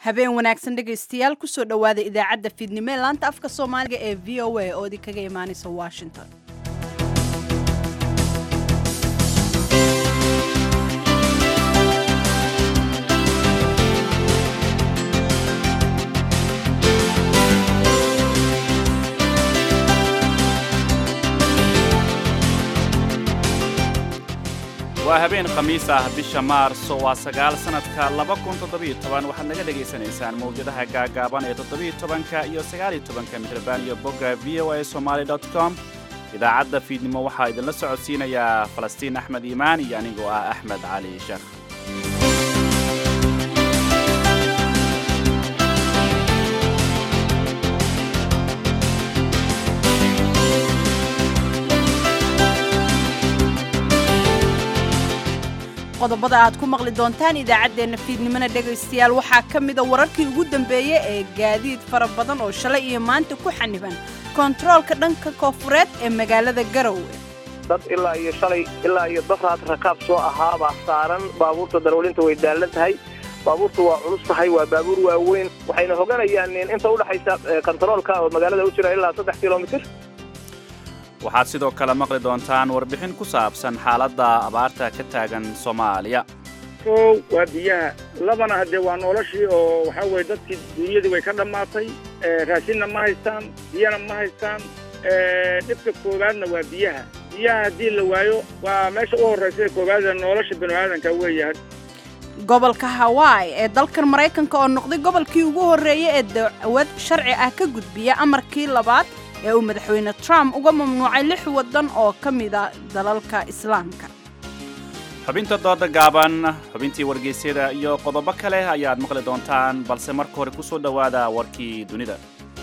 habeen wanaagsan dhegaystayaal kusoo dhowaada idaacadda fiidnimo ee laanta afka soomaaliga ee v o a oo idinkaga imaanaysa washington waa habeen khamiis ah bisha maarso waa sagaal sannadka laba kun toddobiyo toban waxaad naga dhegaysanaysaan mawjadaha gaagaaban ee toddobiyo tobanka iyo sagaaliyo tobanka midrabaan iyo bogga v o a somaali dot com idaacadda fiidnimo waxaa idinla socodsiinayaa falastiin axmed iimaan iyo anigoo ah axmed cali sheekh qodobada aad ku maqli doontaan idaacaddeenna fiidnimona dhegaystayaal waxaa ka mida wararkii ugu dambeeyey ee gaadiid fara badan oo shalay iyo maanta ku xaniban kontaroolka dhanka koofureed ee magaalada garowe dad ilaa iyo shalay ilaa iyo dafraad rakaab soo ahaabaa saaran baabuurta darwalinta way daallan tahay baabuurta waa culus tahay waa baabuur waaweyn waxayna hoganayaan inta udhexaysa kontaroolka oo magaalada u jira ilaa saddex kilomitir waxaad sidoo kale maqli doontaan warbixin ku saabsan xaaladda abaarta ka taagan soomaaliya kow waa biyaha labana haddee waa noloshii oo waxaa weye dadkii duunyadii way ka dhammaatay raashinna ma haystaan biyana ma haystaan dhibka koowaadna waa biyaha biyaha haddii la waayo waa meesha u horraysa koowaada nolosha binu-aadanka weeyahay gobolka hawaii ee dalkan maraykanka oo noqday gobolkii ugu horreeyey ee dacwad sharci ah ka gudbiya amarkii labaad ee uu madaxweyne trump uga mamnuucay lix waddan oo ka mida dalalka islaamka xubinta dooda gaaban xubintii wargeysyada iyo qodobo kale ayaad maqli doontaan balse marka hore ku soo dhowaada warkii dunida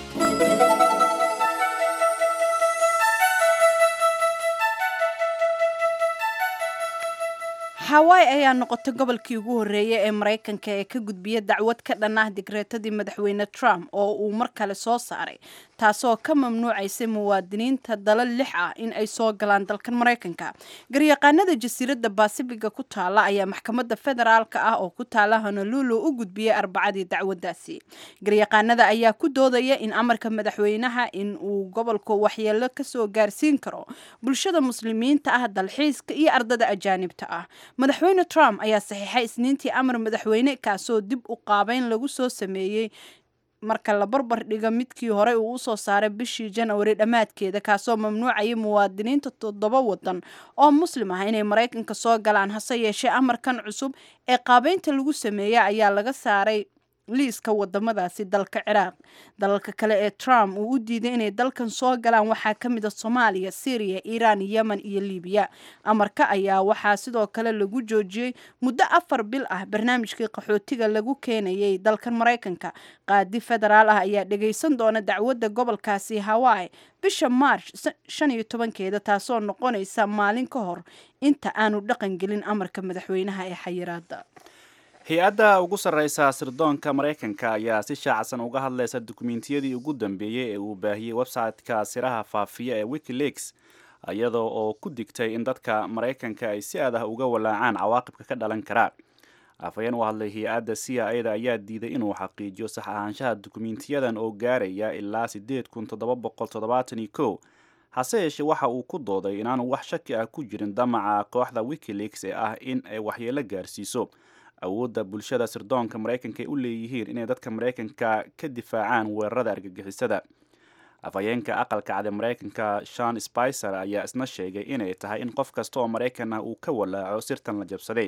hawaii ayaa noqotay gobolkii ugu horreeyey ee maraykanka ee ka gudbiya dacwad ka dhan ah digreetadii madaxweyne trump oo uu mar kale soo saaray taasoo ka mamnuucaysay muwaadiniinta dalal lix ah in ay soo galaan dalkan maraykanka garyaqaanada jasiiradda baasifiga ku taala ayaa maxkamadda federaalka ah oo ku taala honolulu u gudbiyey arbacadii dacwaddaasi garyaqaanada ayaa ku doodaya in amarka madaxweynaha in uu gobolku waxyeelo kasoo gaarsiin karo bulshada muslimiinta ah dalxiiska iyo ardada ajaanibta ah madaxweyne trump ayaa saxiixay isniintii amar madaxweyne kaasoo dib u qaabeyn lagu soo sameeyey marka la barbar dhiga midkii horey uu usoo saaray bishii janwari dhammaadkeeda kaasoo mamnuucayay muwaadiniinta toddoba wadan oo muslim ah inay maraykanka soo galaan hase yeeshee amarkan cusub ee qaabeynta lagu sameeya ayaa laga saaray liiska wadamadaasi dalka ciraaq dalalka kale ee trump uu u diiday inay dalkan soo galaan waxaa ka mid a soomaaliya syriya iiraan yemen iyo libiya amarka ayaa waxaa sidoo kale lagu joojiyey muddo afar bil ah barnaamijkii qaxootiga lagu keenayay dalkan maraykanka qaadi federaal ah ayaa dhagaysan doona dacwadda gobolkaasi hawaii bisha march shan iyo tobankeeda taasoo noqonaysa maalin ka hor inta aanu dhaqan gelin amarka madaxweynaha ee xayiraada hay-adda ugu sarreysa sirdoonka maraykanka ayaa si shaacsan uga hadlaysa dukumentiyadii ugu dambeeyey ee uu baahiyey website-ka siraha faafiya ee wikileaks iyadoo oo ku digtay in dadka maraykanka ay si aad ah uga walaacaan cawaaqibka ka dhalan karaa afhayeen u hadlay hay-adda c i a da ayaa diiday inuu xaqiijiyo sax ahaanshaha dukumentiyadan oo gaaraya ilaa siddeed kun toddoba boqol toddobaatan iyo kow hase yeeshee waxa uu ku dooday inaanu wax shaki ah ku jirin damaca kooxda wikileaks ee ah in ay waxyeelo gaarsiiso awoodda bulshada sirdoonka maraykanka ay u leeyihiin inay dadka maraykanka ka difaacaan weerarada argagixisada afhayeenka aqalka cade maraykanka shan spicer ayaa isna sheegay inay tahay in qof kasta oo maraykan ah uu ka walaaco sirtan la jabsaday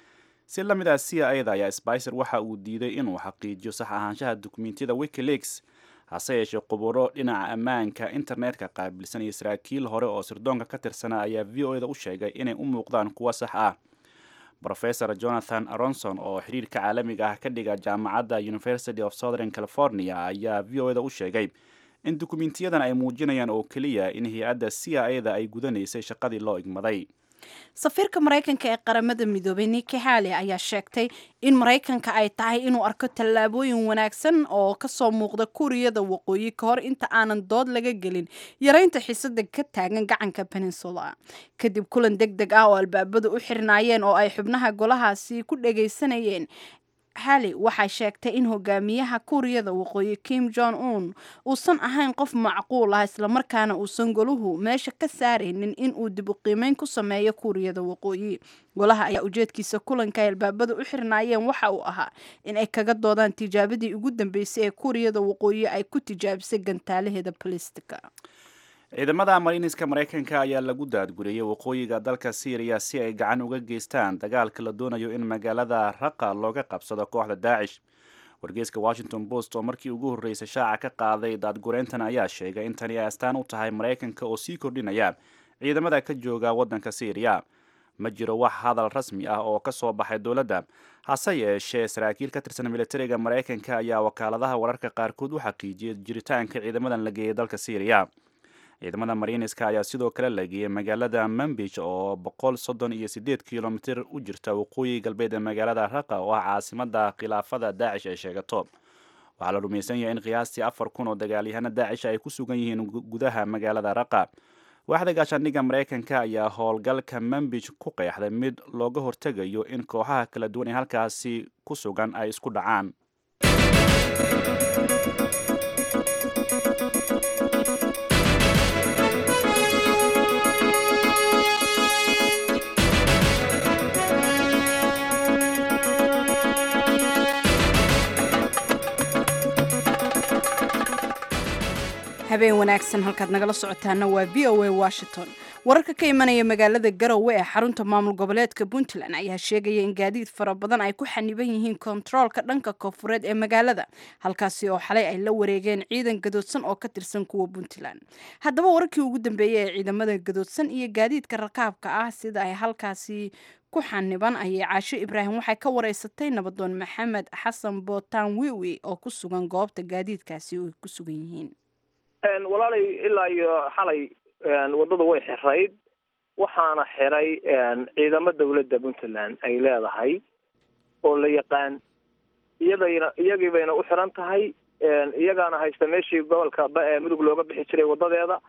si la mid ah c i da ayaa spicer waxa uu diiday inuu xaqiijiyo sax ahaanshaha dukumentiyada wikileaks hase yeeshee quburo dhinaca ammaanka internetka qaabilsan iyo saraakiil hore oo sirdoonka ka tirsana ayaa v o eda u sheegay inay u muuqdaan kuwo sax ah rofesor jonathan aronson oo xiriirka caalamiga ah ka dhiga jaamacadda university of southern california ayaa v o eda u sheegay in dukumentiyadan ay muujinayaan oo keliya in hay-adda c i a da ay gudanaysay shaqadii loo igmaday safiirka maraykanka ee qaramada midoobay niki hale ayaa sheegtay in maraykanka ay tahay inuu arko tallaabooyin wanaagsan oo kasoo muuqda kuuriyada waqooyi ka hor inta aanan dood laga gelin yareynta xiisada ka taagan gacanka peninsula kadib kulan deg deg ah oo albaabadu u xirnaayeen oo ay xubnaha golahaasi ku dhagaysanayeen hali waxay sheegtay in hogaamiyaha kuuriyada waqooyi kim jong un uusan ahayn qof macquul ah islamarkaana uusan goluhu meesha ka saaraynin in uu dib u qiimeyn ku sameeyo kuuriyada waqooyi golaha ayaa ujeedkiisa kulanka ay albaabada u xirnaayeen waxa uu ahaa in ay kaga doodaan tijaabadii ugu dambeysay ee kuuriyada waqooyi ay ku tijaabisay gantaalaheeda balistika ciidamada mariiniska maraykanka ayaa lagu daadguriyey waqooyiga dalka syriya si ay gacan uga geystaan dagaalka la doonayo in magaalada raqa looga qabsado kooxda daacish wargeyska washington post oo markii ugu horreysay shaaca ka qaaday daadgureyntan ayaa sheegay in tani ay astaan u tahay maraykanka oo sii kordhinaya ciidamada ka jooga waddanka syriya ma jiro wax hadal rasmi ah oo ka soo baxay dowladda hase yeeshee saraakiil ka tirsan militariga maraykanka ayaa wakaaladaha wararka qaarkood u xaqiijiyay jiritaanka ciidamadan la geeyay dalka syriya ciidamada mariiniska ayaa sidoo kale la geeyay magaalada mambij oo boqol soddon iyo sideed kilomitir u jirta waqooyi galbeed ee magaalada raqa oo ah caasimada khilaafada daacish ay sheegato waxaa la rumaysan yahay in qiyaastii afar kun oo dagaalyahano daacish ay ku sugan yihiin gudaha magaalada raqa waaxda gaashaandhigga maraykanka ayaa howlgalka mambij ku qeexday mid looga hortegayo in kooxaha kala duwan ee halkaasi ku sugan ay isku dhacaan habeen wanaagsan halkaad nagala socotaana waa v o a washington wararka ka imanaya magaalada garowe ee xarunta maamul goboleedka puntland ayaa sheegaya in gaadiid fara badan ay ku xaniban yihiin kontaroolka dhanka koonfureed ee magaalada halkaasi oo xalay ay la wareegeen ciidan gadoodsan oo ka tirsan kuwa puntland haddaba wararkii ugu dambeeyey ee ciidamada gadoodsan iyo gaadiidka rakaabka ah sida ay halkaasi ku xaniban ayay caasho ibraahim waxay ka wareysatay nabadoon maxamed xasan bootaan wiwi oo ku sugan goobta gaadiidkaasi oo ay ku sugan yihiin walaalay ilaa iyo xalay waddada way xirayd waxaana xiray ciidamo dawladda puntland ay leedahay oo la yaqaan iyadayna iyagii bayna u xiran tahay iyagaana haysta meeshii gobolka mudug looga bixi jiray wadadeeda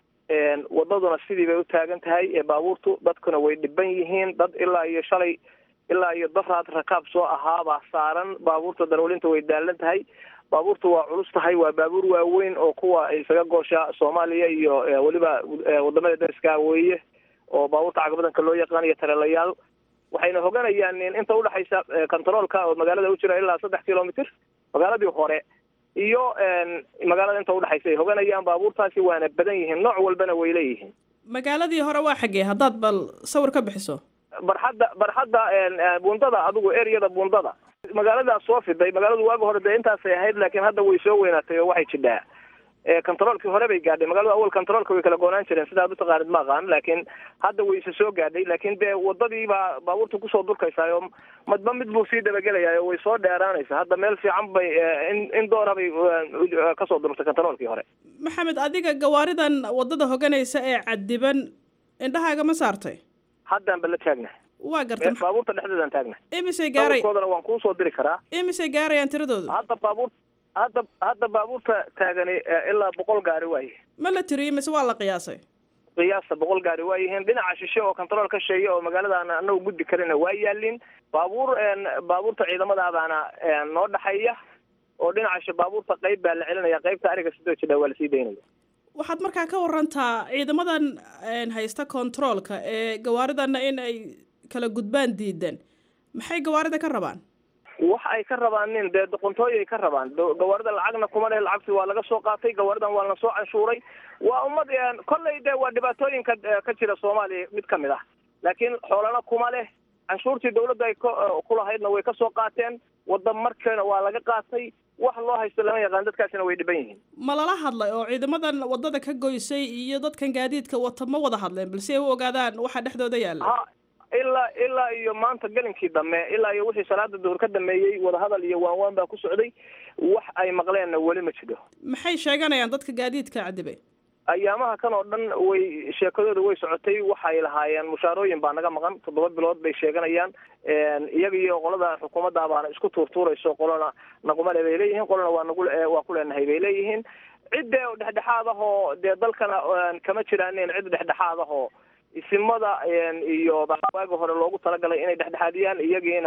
wadaduna sidii bay u taagan tahay ee baabuurtu dadkuna way dhiban yihiin dad ilaa iyo shalay ilaa iyo daraad rakaab soo ahaabaa saaran baabuurta darwalinta way daalan tahay baabuurtu waa culus tahay waa baabuur waaweyn oo kuwa isaga goosha soomaaliya iyo weliba wadamada dariska weeye oo baabuurta cagbadanka loo yaqaanayo tareelayaal waxayna hoganayaan inta udhexaysa contaroolka oo magaalada u jira ilaa saddex kilomitr magaaladii hore iyo magaalada inta udhexaysa ay hoganayaan baabuurtaasi waana badan yihiin nooc walbana way leeyihiin magaaladii hore waa xaggee haddaad bal sawir ka bixiso barxadda barxadda bundada adigu ereyada bundada magaaladaas soo fiday magaaladu waagi hore dee intaasay ahayd laakiin hadda way soo weynaatay oo waxay jidhaa contaroolkii hore bay gaadhay magaalada awal contaroolka way kala goonaan jireen sidaad utaqaanid ma aqaan laakiin hadda way isa soo gaadhay laakiin dee wadadii baa baabuurta kusoo durkaysaa oo madba mid buu sii dabagelayaa oo way soo dheeraanaysaa hadda meel fiican bay in in doona bay kasoo durtay contaroolkii hore maxamed adiga gawaaridan wadada hoganaysa ee cadiban indhahaaga ma saartay haddaan ba la taagna waa garta baabuurta dhexdeedaan taagna imisay gaaray koodana waan kuusoo diri karaa imisay gaarayaan tiradoodu hadda baabuur hadda hadda baabuurta taagani ilaa boqol gaari waaye ma la tiriyey mise waa la qiyaasay qiyaasta boqol gaari waa yihiin dhinaca shishe oo contarool ka sheeya oo magaaladaana anagu gudbi karina waa yaalin baabuur baabuurta ciidamadaadaana noo dhexeeya oo dhinaca baabuurta qayb baa la celinaya qaybta ariga sidoo jidha waa lasii daynaya waxaad markaa ka warantaa ciidamadan haysta controolka ee gawaaridanna in ay kala gudbaan diidan maxay gawaarida ka rabaan wax ay ka rabaan nin dee doqontooy ay ka rabaan gawaarida lacagna kuma leh lacagti waa laga soo qaatay gawaaridan waa la soo canshuuray waa ummad kollay dee waa dhibaatooyinka ka jira soomaaliya mid kamid ah laakiin xoolana kuma leh canshuurtii dawladda ay kulahaydna way kasoo qaateen wada markeena waa laga qaatay wax loo haysto lama yaqaan dadkaasina way dhiban yihiin ma lala hadlay oo ciidamadan wadada ka goysay iyo dadkan gaadiidka wata ma wada hadleen balse ay u ogaadaan waxa dhexdooda yaalla ha ilaa ilaa iyo maanta gelinkii dambe ilaa iyo wixii salaada duhur ka dameeyey wadahadal iyo waanwaan baa ku socday wax ay maqleenna weli ma jiro maxay sheeganayaan dadka gaadiidka cadibay ayaamaha kan oo dhan way sheekadooda way socotay waxay lahaayeen mushaarooyin baa naga maqan toddoba bilood bay sheeganayaan iyaga iyo qolada xukuumadda baana isku tuurtuurayso qolana naqumale bay leeyihiin qolana waa nagu waa ku leenahay bay leeyihiin cidde dhexdhexaad ah oo dee dalkana kama jiraanin cid dhexdhexaad ah oo isimada iyo waagi hore loogu talagalay inay dhexdhexaadiyaan iyagiina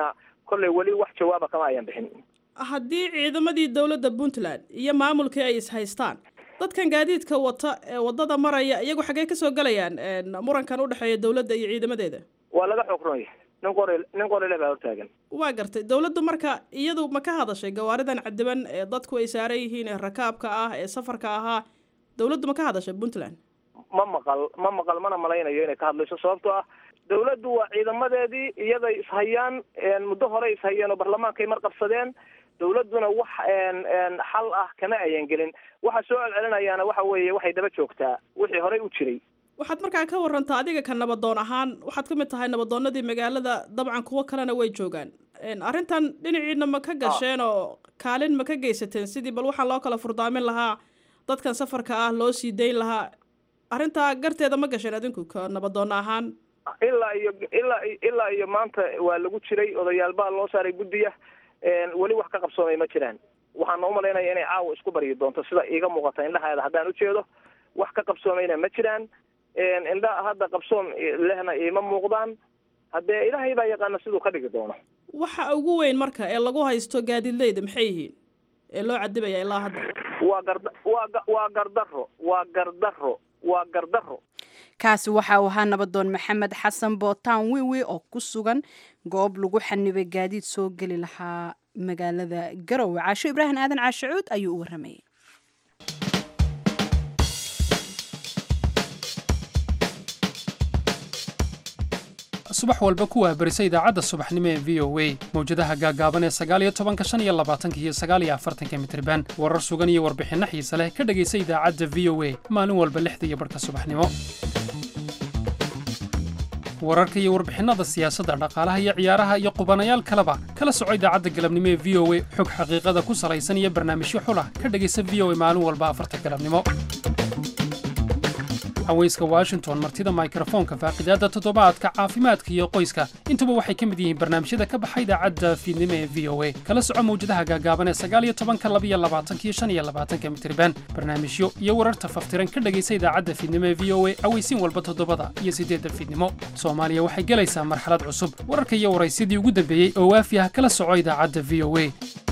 kolley weli wax jawaaba kama ayan bixin haddii ciidamadii dowladda puntland iyo maamulkii ay ishaystaan dadkan gaadiidka wata ee waddada maraya iyagu xaggee ka soo gelayaan murankan u dhexeeya dowladda iyo ciidamadeeda waa laga xoog runaya nin qori nin qorile baa hortaagan waa gartay dowladdu marka iyadu ma ka hadashay gawaaridan cadiban ee dadku ay saaran yihiin ee rakaabka ah ee safarka ahaa dowladdu ma ka hadashay puntland ma maqal ma maqal mana malaynayo inay ka hadlayso sababtoo ah dowladdu waa ciidamadeedii iyaday ishayaan muddo horey ishayeen oo barlamaankay mar qabsadeen dowladduna wax xal ah kama ayan gelin waxa soo celcelinayaana waxa weeye waxay daba joogtaa wixii horey u jiray waxaad markaa ka warantaa adiga ka nabadoon ahaan waxaad ka mid tahay nabadoonadii magaalada dabcan kuwo kalena way joogaan arrintan dhinaciina ma ka gasheen oo kaalin ma ka geysateen sidii bal waxaa loo kala furdaamin lahaa dadkan safarka ah loo sii dayn lahaa arrintaa garteeda ma gasheen adinku ka nabadoon ahaan ilaa iyo ilaa ilaa iyo maanta waa lagu jiray odayaal baa loo saaray guddiya weli wax ka qabsoomay ma jiraan waxaana umalaynaya inay caawa isku baryi doonto sida iiga muuqata indhaheeda haddaan ujeedo wax ka qabsoomayna ma jiraan indha hadda qabsoom lehna iima muuqdaan haddee ilaahay baa yaqaana siduu ka dhigi doono waxa ugu weyn marka ee lagu haysto gaadiidleyda maxay yihiin ee loo cadibaya ilaa hadda waa garda waa waa gardaro waa gardaro waa gardaro kaasi waxa uu ahaa nabadoon maxamed xasan bootaan wiwi oo ku sugan goob lagu xanibay gaadiid soo geli lahaa magaalada garowe caasho ibraahim aadan caashacuud ayuu u waramayay subax walba ku waabarisa idaacadda subaxnimo ee v o a mawjadaha gaagaaban ee sagaaliyo tobanka shan iyo labaatanka iyo sagaaliyo afartanka mitriban warar sugan iyo warbixinno xiise leh ka dhegaysa idaacadda v o a maalin walba lixda iyo barhka subaxnimo wararka iyo warbixinnada siyaasadda dhaqaalaha iyo ciyaaraha iyo qubanayaal kaleba kala soco idaacadda galabnimo ee v o a xog xaqiiqada ku salaysan iyo barnaamijyo xulah ka dhegaysa v o a maalin walba afarta galabnimo haweyska washington martida mikrofoonka faaqidaadda toddobaadka caafimaadka iyo qoyska intuba waxay ka mid yihiin barnaamijyada ka baxa idaacadda fiidnimo ee v o a kala soco mawjadaha gaagaaban ee sagaaliyo tobanka labiyo labaatankiyo shan iyo labaatanka mitriban barnaamijyo iyo wararta faftiran ka dhegaysa idaacadda fiidnimo ee v o a aweysiin walba toddobada iyo siddeedda fiidnimo soomaaliya waxay gelaysaa marxalad cusub wararka iyo waraysyadii ugu dambeeyey oo waafi ah kala soco idaacadda v o a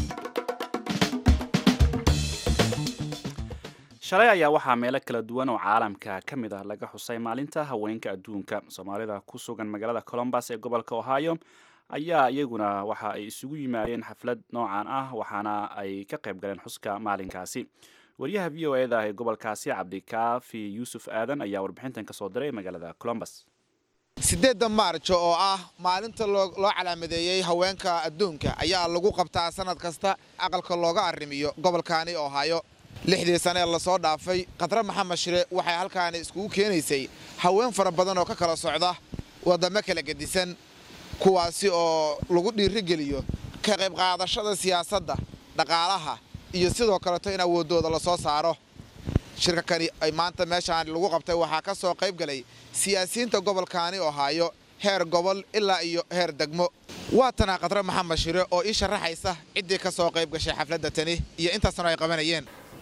shalay ayaa waxaa meelo kala duwan oo caalamka ka mid ah laga xusay maalinta haweenka adduunka soomaalida ku sugan magaalada colombus ee gobolka ohio ayaa iyaguna waxa ay isugu yimaadeen xaflad noocan ah waxaana ay ka qayb galeen xuska maalinkaasi wariyaha v o eda ee gobolkaasi cabdikaafi yuusuf aadan ayaa warbixintan ka soo diray magaalada colombus siddeedda maarjo oo ah maalinta loo calaamadeeyey haweenka adduunka ayaa lagu qabtaa sannad kasta aqalka looga arrimiyo gobolkaani ohio lixdii sane ee lasoo dhaafay khadre maxamed shire waxay halkaani iskugu keenaysay haween fara badan oo ka kala socda waddamo kala gedisan kuwaasi oo lagu dhiirigeliyo ka qayb qaadashada siyaasadda dhaqaalaha iyo sidoo kaleto in awooddooda la soo saaro shirka kani ay maanta meeshaan lagu qabtay waxaa ka soo qayb galay siyaasiyiinta gobolkaani ohaayo heer gobol ilaa iyo heer degmo waa tanaa khadre maxamed shire oo ii sharaxaysa ciddii ka soo qayb gashay xafladda tani iyo intaasna ay qabanayeen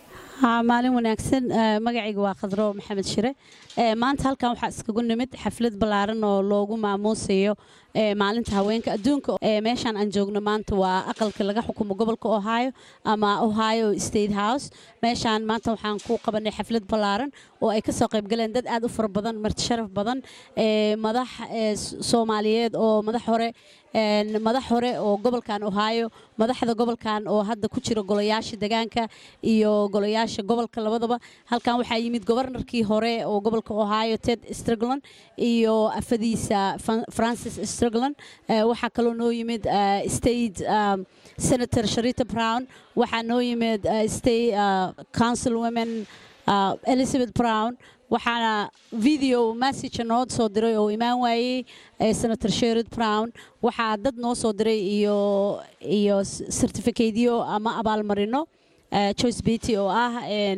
maalin wanaagsan magacayga waa khadro maxamed shire maanta halkan waxaa iskagu nimid xaflad ballaaran oo loogu maamuusayo maalinta haweenka adduunka meeshaan aan joogno maanta waa aqalka laga xukumo gobolka ohio ama ohio state house meeshaan maanta waxaan ku qabanay xaflad ballaaran oo ay kasoo qaybgaleen dad aad u fara badan marti sharaf badan madax soomaaliyeed oo madax hore madax hore oo gobolkan ohio madaxda gobolkan oo hadda ku jira golayaasha degaanka iyo golayaasha gobolka labadaba halkan waxaa yimid gobarnarkii hore oo gobolka ohio ted strugland iyo afadiisa francis strugland waxaa kaloo noo yimid state senator sharita brown waxaa noo yimid state council women elizabeth brown waxaana video message noo soo diray oo imaan waayey senator sherod brown waxaa dad noo soo diray iyo iyo certificateyo ama abaalmarino joyce beatty oo ah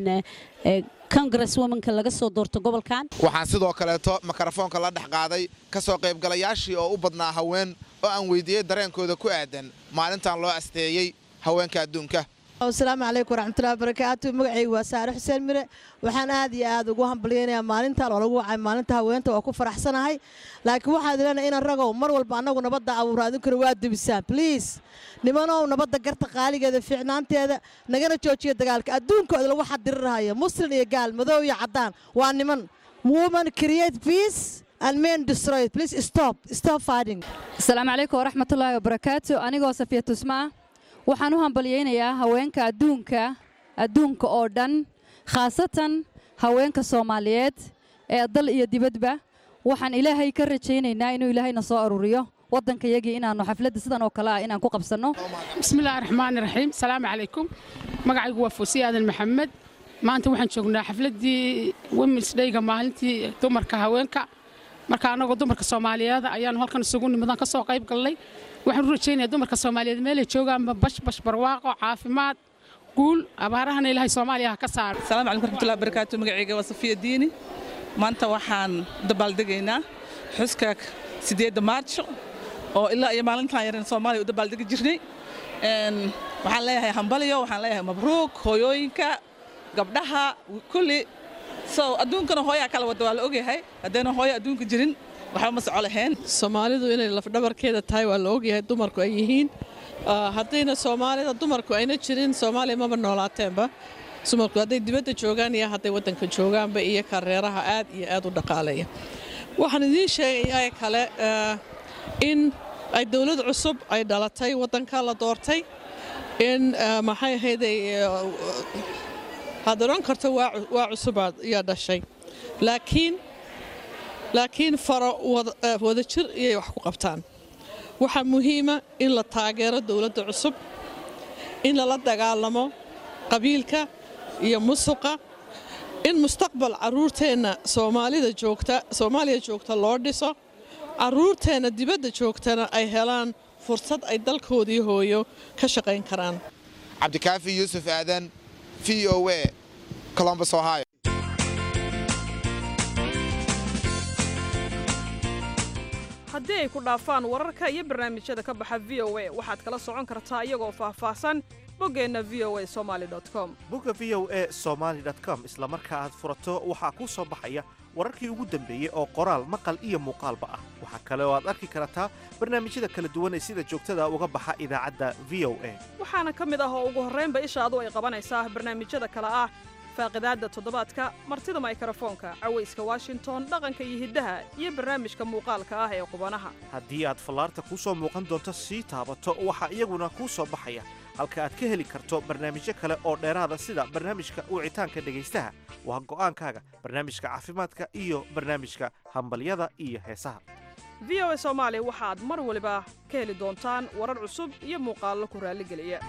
congress womanka laga soo doorto gobolkan waxaan sidoo kaleeto mikrofoonka la dhex qaaday ka soo qaybgalayaashii oo u badnaa haween oo aan weydiiyey dareenkooda ku aadan maalintan loo asteeyey haweenka adduunka asalaamu calaykum waraxmatullahi wabarakaatu magacaygu waa saare xuseen mire waxaan aad iyo aad ugu hambalyaynayaa maalintan oo lagu wacay maalinta haweenta waa ku faraxsanahay laakiin waxaad leenahay inan ragow mar walba annagu nabadda abuura adinkuna waa dubisaan bliis nimanow nabadda garta qaaligeeda fiicnaanteeda nagana joojiya dagaalka adduunkooda lagu xadirirahayo muslin iyo gaal madow iyo caddaan waa niman woman create peace and men destroy it please stop stop fighting asalaamu calaykum waraxmatullaahi wabarakaatu anigoo safiya tusmaa waxaan u hambalyaynayaa haweenka adduunka adduunka oo dhan khaasatan haweenka soomaaliyeed ee dal iyo dibadba waxaan ilaahay ka rajaynaynaa inuu ilaahayna soo aruuriyo waddankayagii inaannu xafladda sidan oo kale ah inaan ku qabsanno bismillaahi raxmaani raxiim salaamu calaykum magacaygu waa fuusiye aadan maxamed maanta waxaan joognaa xafladdii womens dhayga maalintii dumarka haweenka marka annagoo dumarka soomaaliyeed ayaanu halkan isugu nimadan ka soo qayb galnay waxaan u rajaynayaa dumarka soomaaliyeed meelay joogaanba bashbash barwaaqo caafimaad guul abaarahana ilaahay soomaaliya ha ka saaro asalaamu calaykum raxmatullahi barakaatu magacayga waa safiya diini maanta waxaan dabaaldegaynaa xuska sideedda maarjo oo ilaa iyo maalintan yaran soomaaliya u dabaaldegi jirnay waxaan leeyahay hambalyo waxaan leeyahay mabruuk hooyooyinka gabdhaha kulli so adduunkana hooyaa kala wada waa la ogyahay haddayna hooyo adduunka jirin waxba ma soco lahayn soomaalidu inay lafdhabarkeeda tahay waa la ogyahay dumarku ay yihiin haddayna soomaalida dumarku ayna jirin soomaaliya maba noolaateenba dumarku hadday dibadda joogaan iyo hadday waddanka joogaanba iyo kareeraha aad iyo aad u dhaqaaleeya waxaan idiin sheegayaa kale in ay dowlad cusub ay dhalatay waddanka la doortay in maxay ahayday had odhan karto waa cusubaad yaa dhashay laakiin laakiin faro wada jir iyay wax ku qabtaan waxaa muhiima in la taageero dowladda cusub in lala dagaalamo qabiilka iyo musuqa in mustaqbal carruurteenna soomaalida joogta soomaaliya joogta loo dhiso carruurteenna dibadda joogtana ay helaan fursad ay dalkoodii hooyo ka shaqayn karaan cabdikaafi yuusuf aadan v o a columbus ohio haddii ay ku dhaafaan wararka iyo barnaamijyada ka baxa v o a waxaad kala socon kartaa iyagoo faahfaahsan boggeenna v o a somali com bogga v o a somaali com isla marka aad furato waxaa kuu soo baxaya wararkii ugu dambeeyey oo qoraal maqal iyo muuqaalba ah waxaa kale oo aad arki kartaa barnaamijyada kala duwan ee sida joogtada uga baxa idaacadda v o a waxaana ka mid ah oo ugu horraynba ishaadu ay qabanaysaa barnaamijyada kale ah faaqidaadda toddobaadka martida maykarafoonka cawayska washington dhaqanka iyo hiddaha iyo barnaamijka muuqaalka ah ee qubanaha haddii aad fallaarta kuu soo muuqan doonto sii taabato waxaa iyaguna kuu soo baxaya halka aad ka heli karto barnaamijyo kale oo dheeraada sida barnaamijka wicitaanka dhegaystaha waa go'aankaaga barnaamijka caafimaadka iyo barnaamijka hambalyada iyo heesaha v o a soomaali waxaad mar waliba ka heli doontaan warar cusub iyo muuqaallo ku raalligeliya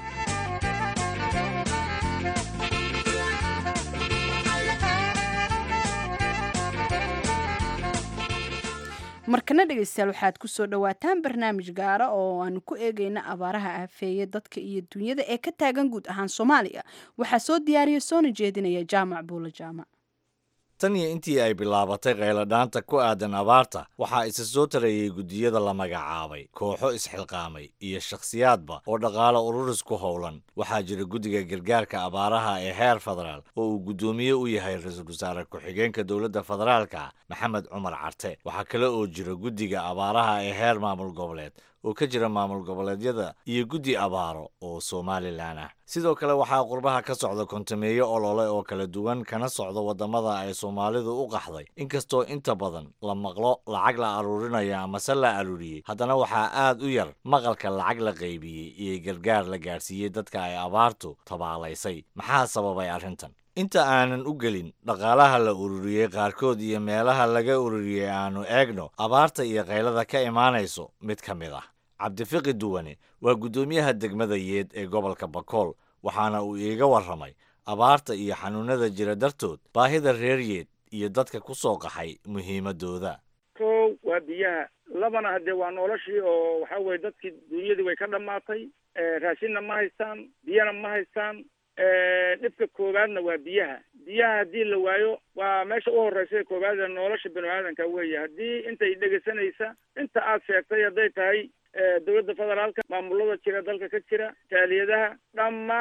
markana dhegaystayaal waxaad ku soo dhowaataan barnaamij gaara oo aanu ku eegayna abaaraha aafeeye dadka iyo dunyada ee ka taagan guud ahaan soomaaliya waxaa soo diyaariya soona jeedinaya jaamac buulo jaamac tan iyo intii ay bilaabatay qayladhaanta ku aadan abaarta waxaa isa soo tarayey guddiyada la magacaabay kooxo isxilqaamay iyo shakhsiyaadba oo dhaqaale ururis ku howlan waxaa jira guddiga gargaarka abaaraha ee heer federaal oo uu guddoomiye u yahay ra-iisul wasaare ku-xigeenka dowladda federaalka maxamed cumar carte waxaa kale oo jira guddiga abaaraha ee heer maamul goboleed oo ka jira maamul goboleedyada iyo guddi abaaro oo somalilan ah sidoo kale waxaa qurbaha ka socda kontameeyo olole oo kala duwan kana socda waddamada ay soomaalidu u qaxday inkastoo inta badan la maqlo lacag la aruurinayo amase la aruuriyey haddana waxaa aad u yar maqalka lacag la qaybiyey iyo gargaar la gaadhsiiyey dadka ay abaartu tabaalaysay maxaa sababay arrintan inta aanan u gelin dhaqaalaha la ururiyey qaarkood iyo meelaha laga ururiyey aanu eegno abaarta iyo kaylada ka imaanayso mid ka mid ah cabdifiqi duwane waa guddoomiyaha degmada yeed ee gobolka bakool waxaana uu iiga warramay abaarta iyo xanuunada jira dartood baahida reer yeed iyo dadka ku soo qaxay muhiimadooda kow waa biyaha labana haddee waa noloshii oo waxa weye dadkii dunyadii way ka dhammaatay raashinna ma haystaan biyana ma haystaan dhibka koowaadna waa biyaha biyaha haddii la waayo waa meesha u horreysa koowaad ee nolosha binu aadanka weeye haddii intay dhegeysanaysa inta aad sheegtay hadday tahay dowladda federaalka maamulada jira dalka ka jira jaaliyadaha dhammaan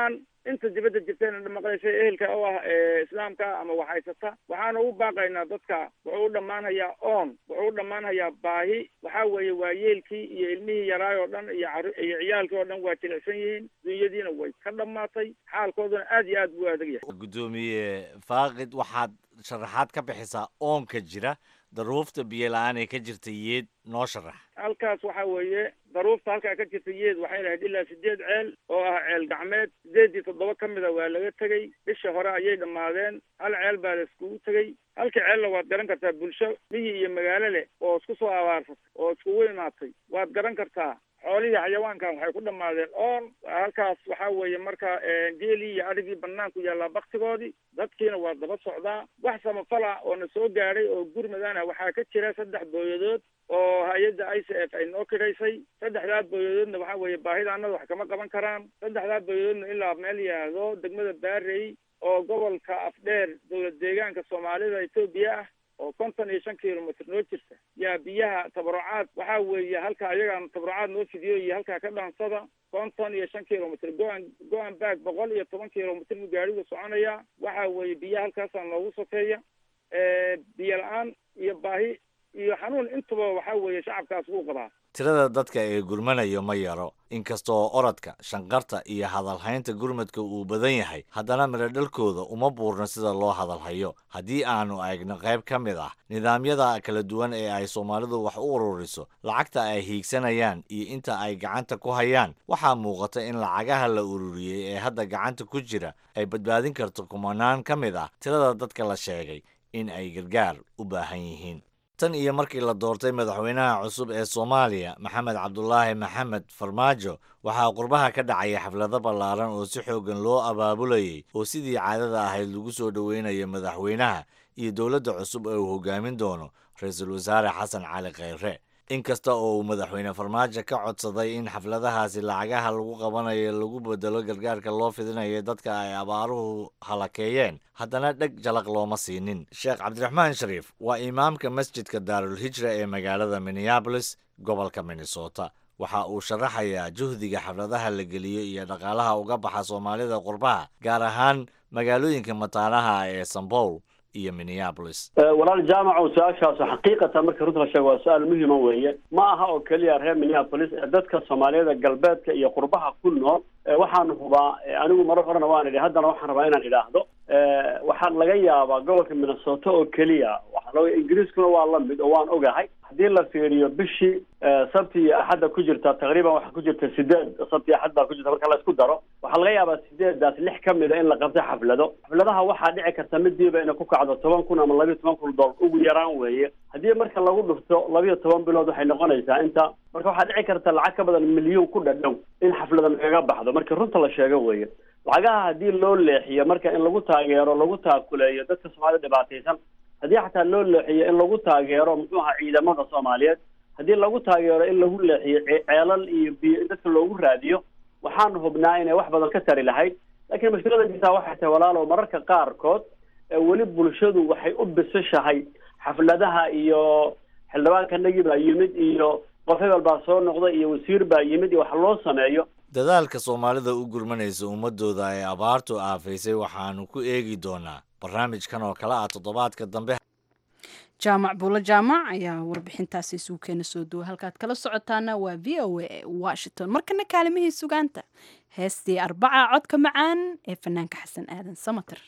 inta dibadda jirtayna maqlaysay ehelka oo ah islaamka ama waxhaysata waxaana u baaqaynaa dadka wuxuu u dhammaanhayaa oon wuxuu u dhammaanhayaa baahi waxaa weeye waa yeelkii iyo ilmihii yaraay oo dhan iyo caru iyo ciyaalkii oo dhan waa jilicsan yihiin dunyadiina way ka dhammaatay xaalkooduna aad iyo aad buu adag yahay guddoomiye faaqid waxaad sharaxaad ka bixisaa oonka jira daruufta biyo la-aan ee ka jirta yeed noo sharax halkaas waxa weeye daruufta halkaa ka jirta yeed waxay lahayd ilaa sideed ceel oo ah ceel gacmeed sideedii toddoba ka mida waa laga tegey bisha hore ayay dhammaadeen hal ceel baa la iskugu tegey halka ceelna waad garan kartaa bulsho miyi iyo magaalo leh oo isku soo abaarsatay oo iskugu imaatay waad garan kartaa xoolihii xayawaankan waxay ku dhammaadeen oon halkaas waxaa weeye marka geelii iyo adhigii banaanku yaallaa baktigoodii dadkiina waa daba socdaa wax samafala oo na soo gaadhay oo gurmadana waxaa ka jira saddex booyadood oo hay-adda i c f ay noo kidhaysay saddexdaa booyadoodna waxaa weeye baahidaanada wax kama qaban karaan saddexdaa booyadoodna ilaa meel yidhaahdo degmada baarey oo gobolka afdheer dowlad deegaanka soomaalida etoobiya ah oo konton iyo shan kilomitr noo jirta yaa biyaha tabarucaad waxaa weeye halka ayagaan tabarucaad noo fidiyo iyo halkaa ka dhaansada konton iyo shan kilomitr go-an go-an baag boqol iyo toban kilomitr buu gaarigu soconaya waxaa weeye biyaha halkaasaa noogu sokeeya biyo la-aan iyo baahi iyo xanuun intaba waxaa weeye shacabkaas wuu qabaa tirada dadka ee gurmanayo ma yaro inkasta oo orodka shanqarta iyo hadalhaynta gurmadka uu badan yahay haddana midhodhalkooda uma buurno sida loo hadalhayo haddii aanu eegno qayb ka mid ah nidaamyada kala duwan ee ay soomaalidu wax u ururiso lacagta ay hiigsanayaan iyo inta ay gacanta ku hayaan waxaa muuqata in lacagaha la ururiyey ee hadda gacanta ku jira ay badbaadin karto kumanaan ka mid ah tirada dadka la sheegay in ay gargaar u baahan yihiin tan iyo markii la doortay madaxweynaha cusub ee soomaaliya maxamed cabdulaahi maxamed farmaajo waxaa qurbaha ka dhacaya xaflado ballaaran oo si xooggan loo abaabulayay oo sidii caadada ahayd lagu soo dhoweynayo madaxweynaha iyo dowladda cusub ee uu hogaamin doono ra-iisul wasaare xasan cali kheyre inkasta oo uu madaxweyne farmaajo ka codsaday in xafladahaasi lacagaha lagu qabanayo lagu bedelo gargaarka loo fidinayo dadka ay abaaruhu halakeeyeen haddana dheg jalaq looma siinin sheekh cabdiraxmaan shariif waa imaamka masjidka daarul hijra ee magaalada minneabolis gobolka minnesota waxa uu sharaxayaa juhdiga xafladaha la geliyo iyo dhaqaalaha uga baxa soomaalida qurbaha gaar ahaan magaalooyinka mataanaha ee sambowl iyo minneapolis walaal jaamaco su-aashaas xaqiiqatan marka runta la sheego waa su-aal muhima weeye ma aha oo keliya reer minneapolis dadka soomaaliyada galbeedka iyo qurbaha ku nool waxaan hubaa anigu marar horena waan idhi haddana waxaan rabaa inaan idhaahdo waxaa laga yaabaa gobolka minnesota oo keliya waxaa loo ingiriiskuna waa la mid oo waan ogahay haddii la fiiriyo bishii sabti iyo axadda ku jirta taqriiban waxaa ku jirta sideed sabti iyo axad baa ku jirta marka la isku daro waxaa laga yaabaa sideedaas lix ka mid a in la qabto xaflado xafladaha waxaa dhici karta midiiba inay ku kacdo toban kun ama labiyo toban kun dolar ugu yaraan weeye haddii marka lagu dhufto labiyo toban bilood waxay noqonaysaa inta marka waxaa dhici karta lacag ka badan milyuun ku dhadhow in xaflada lagaga baxdo marka runta la sheego weeye lacagaha haddii loo leexiyo marka in lagu taageero lagu taakuleeyo dadka soomaalida dhibaataysan haddii xataa loo leexiyo in lagu taageero muxuu ahaa ciidamada soomaaliyeed haddii lagu taageero in lagu leexiyo ceelal iyo biyo in dadka loogu raadiyo waxaan hubnaa inay wax badan ka tari lahayd laakiin mushkilada jirtaa waxay tahay walaalow mararka qaarkood weli bulshadu waxay u bisishahay xafladaha iyo xildhibaankanagii baa yimid iyo qof hebel baa soo noqda iyo wasiir baa yimid iyo wax loo sameeyo dadaalka soomaalida u gurmanaysa ummadooda ay abaartu aafaysay waxaanu ku eegi doonaa barnaamijkan oo kale ah toddobaadka dambe jaamac buulo jaamac ayaa warbixintaasi isugu keena soo duwa halkaad kala socotaana waa v o a washington markana kaalimihii sugaanta heestii arbaca codka macaan ee fanaanka xasan aadan samater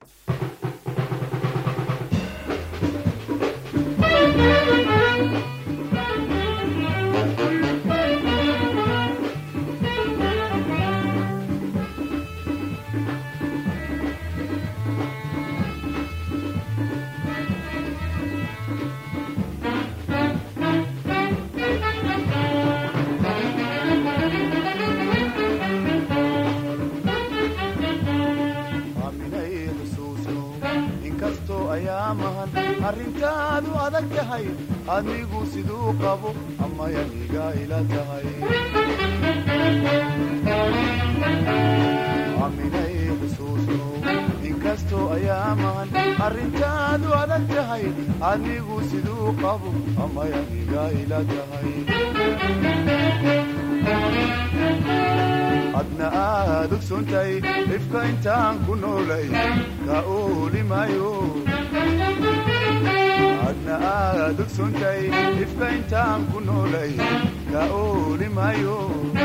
arrintaadu adag tahay adigu siduu qabo amayaniga ila tahay aminay xusuusno inkastoo ayaamahan arrintaadu adag tahay adigu siduu qabo amayaniga ila tahay adna aad ogsoontahay dhibka intaan ku noolay ka oolimayo adna aad ogsoontahay dhibka intaan ku noolay ka oolimayo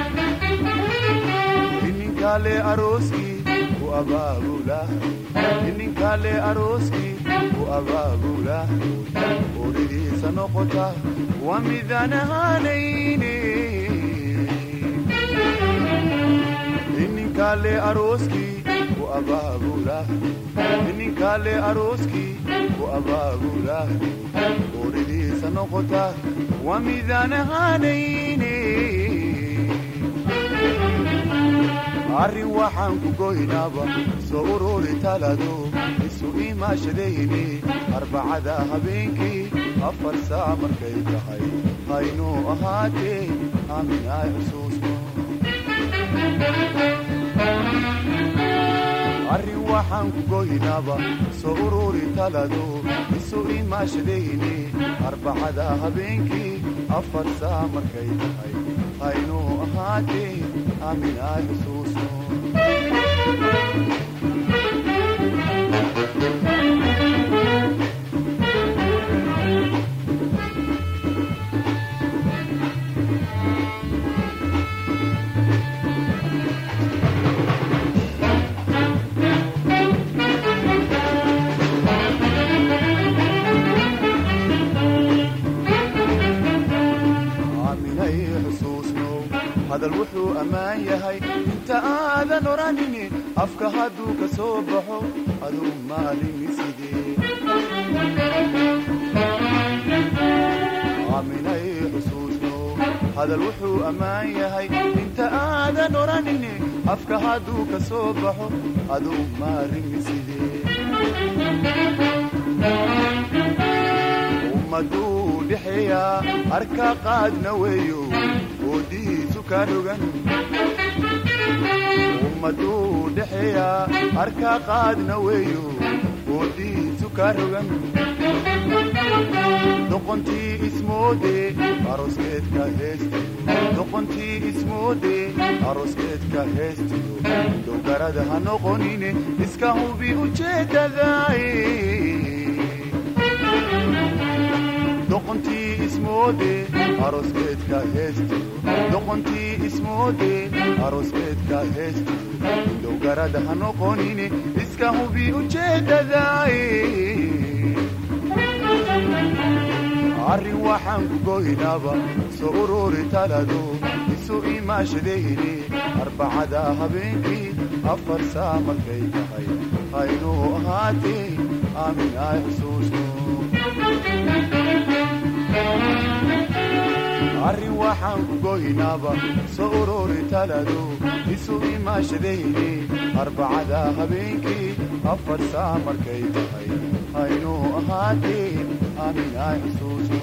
ininkale arooskii ku abaabula ininkale arooskii ku abaabula oridiisa noqota waa midaan ahaanayne ininkale arooskii ku abaabula ininkale arooskii ku abaabula oridiisa noqota waa midaan ahaanayne arrin waxaan ku goynaaba soo ururi talado isu imaashadayni arbacada habeenkii afar saa markay tahay haynuu ahaatee aaminaay xusuusno arrin waxaan ku goynaaba soo ururi talado isu imaashadayni arbacada habeenkii afar saa markay tahay haynuu ahaatee aaminaay xusuusno aaminay xusuusno hadal wuxuu ammaan yahay inta aadan odhanini afka hadduu ka soo baxo aduu maalimi sidee aaminay xusuusno hadal wuxuu ammaan yahay inta aadan odhanini afka hadduu ka soo baxo aduu maalimi sidee ummaduu dhexeeyaa arka qaadna weeyo oodihiisu ka rogan ummaduu dhexeeyaa arka qaadna weeyo oodihiisu ka rogan doqontii ismoode arooskeedka heestiyo doqontii ismoode arooskeedka heestiyo dowgarada ha noqonine iska hubi ujeeddadaay doqontii ismoode arooskeedka heestiyo doqontii ismoode arooskeedka heestiyo dowgarada ha noqonine iska hubi ujeeddadaay arrin waxaan ku goynaaba soo ururi talado isu imaashadayni arbacada habeenkii afar saa markay tahay haynuu ahaatee aaminaay xusuusno arrin waxaan ku goynaaba soo ururi talado isu imaashadayni arbacada habeenkii afar saa markay tahay haynuu ahaatee aaminaay xusuusno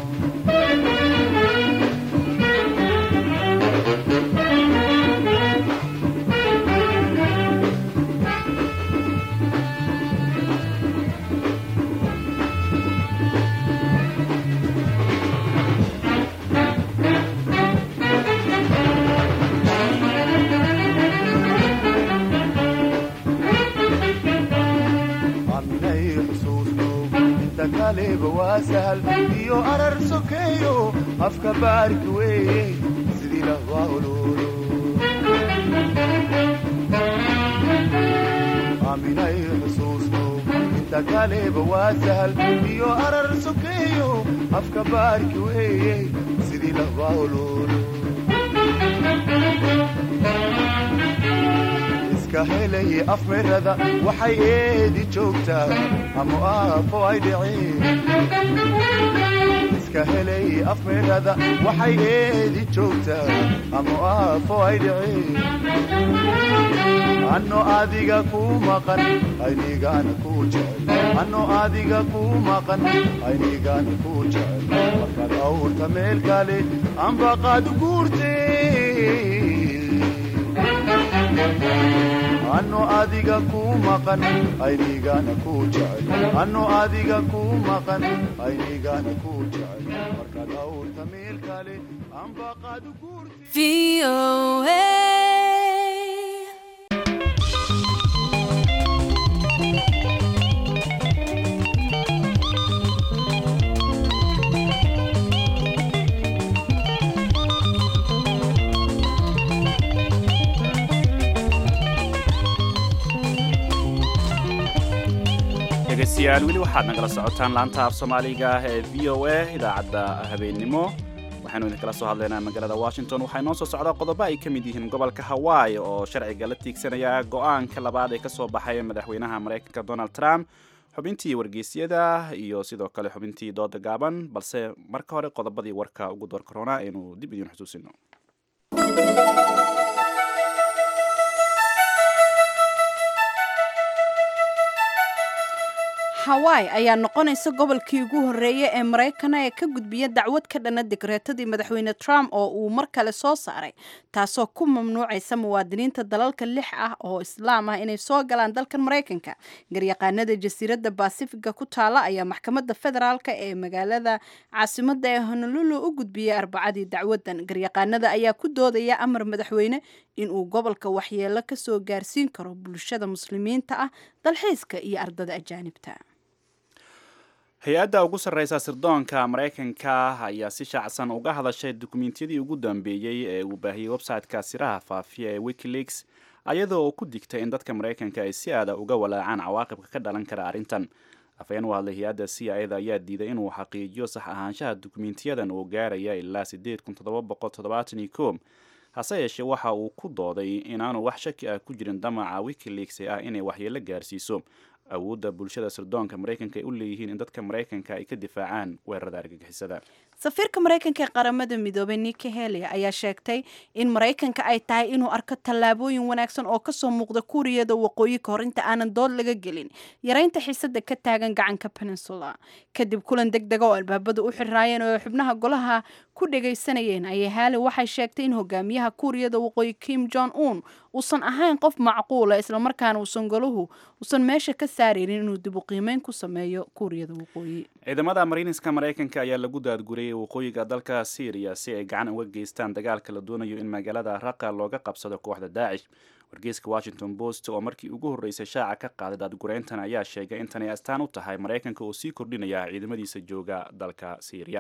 aaminay xusuusno inta kaleba waa sahal iyo arar sokeeyo afka baarki weeye sidii lahwaa ololo aaminay xusuusno inta kaleba waa sahal iyo arar sokeeyo afka baarki weeye sidii lahwaa ololo iska helay afmirada waxay eedi joogtaa ama aafo ay dhiceen iska helay afmirada waxay eedi joogtaa ama aafo ay dhiceen anno adiga kuu maqan aynigaana kuu jecel anno adiga kuu maqan aynigaana kuu jecel markaad awrta meel kale anbaqaad guurtee anno adiga kuu maqan aynigaana kuu jecel anno adiga kuu maqan aynigaana kuu jecel markaad awrta meel kale anbaqaad guurtee dhegaystayaal weli waxaad nagala socotaan laanta af soomaaliga ah ee v o a idaacadda habeennimo waxaynu idinkala soo hadlaynaa magaalada washington waxaa inoo soo socdaa qodobo ay ka mid yihiin gobolka hawaii oo sharciga la tiigsanaya go-aanka labaad ee ka soo baxay madaxweynaha maraykanka donald trump xubintii wargeysyada iyo sidoo kale xubintii dooda gaaban balse marka hore qodobadii warka ugu door korona aynu dib idiin xusuusino hawaii ayaa noqonaysa gobolkii ugu horreeyay ee maraykana ee ka gudbiya dacwad ka dhana digreetadii madaxweyne trump oo uu mar kale soo saaray taasoo ku mamnuucaysa muwaadiniinta dalalka lix ah oo islaam ah inay soo galaan dalkan maraykanka garyaqaanada jasiiradda basifiga ku taala ayaa maxkamadda federaalk ee magaalada caasimada ee honolulu u gudbiyey arbacadii dacwadan garyaqaanada ayaa ku doodaya amar madaxweyne inuu gobolka waxyeelo kasoo gaarsiin karo bulshada muslimiinta ah dalxiiska iyo ardada ajaanibta hay-adda ugu sarreysa sirdoonka maraykanka ayaa si shaacsan uga hadashay dukumentiyadii ugu dambeeyey ee uu baahiyey website-ka siraha faafiya ee wikileaks ayadoo ku digtay in dadka maraykanka ay si aada uga walaacaan cawaaqibka ka dhalan kara arrintan afhayeen u hadlay hay-adda c i da ayaa diiday inuu xaqiijiyo sax ahaanshaha dukumentiyadan oo gaaraya ilaa sideed kun toddoba boqol toddobaatan iyo koob hase yeeshee waxa uu ku dooday inaanu wax shaki ah ku jirin damaca wikileaks ee ah inay waxyeelo gaarsiiso awoodda bulshada sirdoonka maraykanka ay u leeyihiin in dadka maraykanka ay ka difaacaan weerarada argagixisada safiirka maraykanka ee qaramada midoobay niki heli ayaa sheegtay in maraykanka ay tahay inuu arko tallaabooyin wanaagsan oo kasoo muuqda kuuriyada waqooyi ka hor inta aanan dood laga gelin yareynta xiisada ka taagan gacanka peninsula kadib kulan deg dega oo albaabada u xiraayeen oo xubnaha golaha ku dhagaysanayeen ayay haali waxay sheegtay in hogaamiyaha kuuriyada waqooyi kim jong un uusan ahayn qof macquula islamarkaana uusan golahu uusan meesha ka saaraynin inuu dib u qiimeyn ku sameeyo kuuriyada waqooyi ciidamada mariiniska maraykanka ayaa lagu daadguriyey waqooyiga dalka syriya si ay gacan uga geystaan dagaalka la doonayo in magaalada raqa looga qabsado kooxda daacish wargeyska washington post oo markii ugu horreysay shaaca ka qaaday daadgureyntan ayaa sheegay in tanay astaan u tahay maraykanka oo sii kordhinaya ciidamadiisa jooga dalka syriya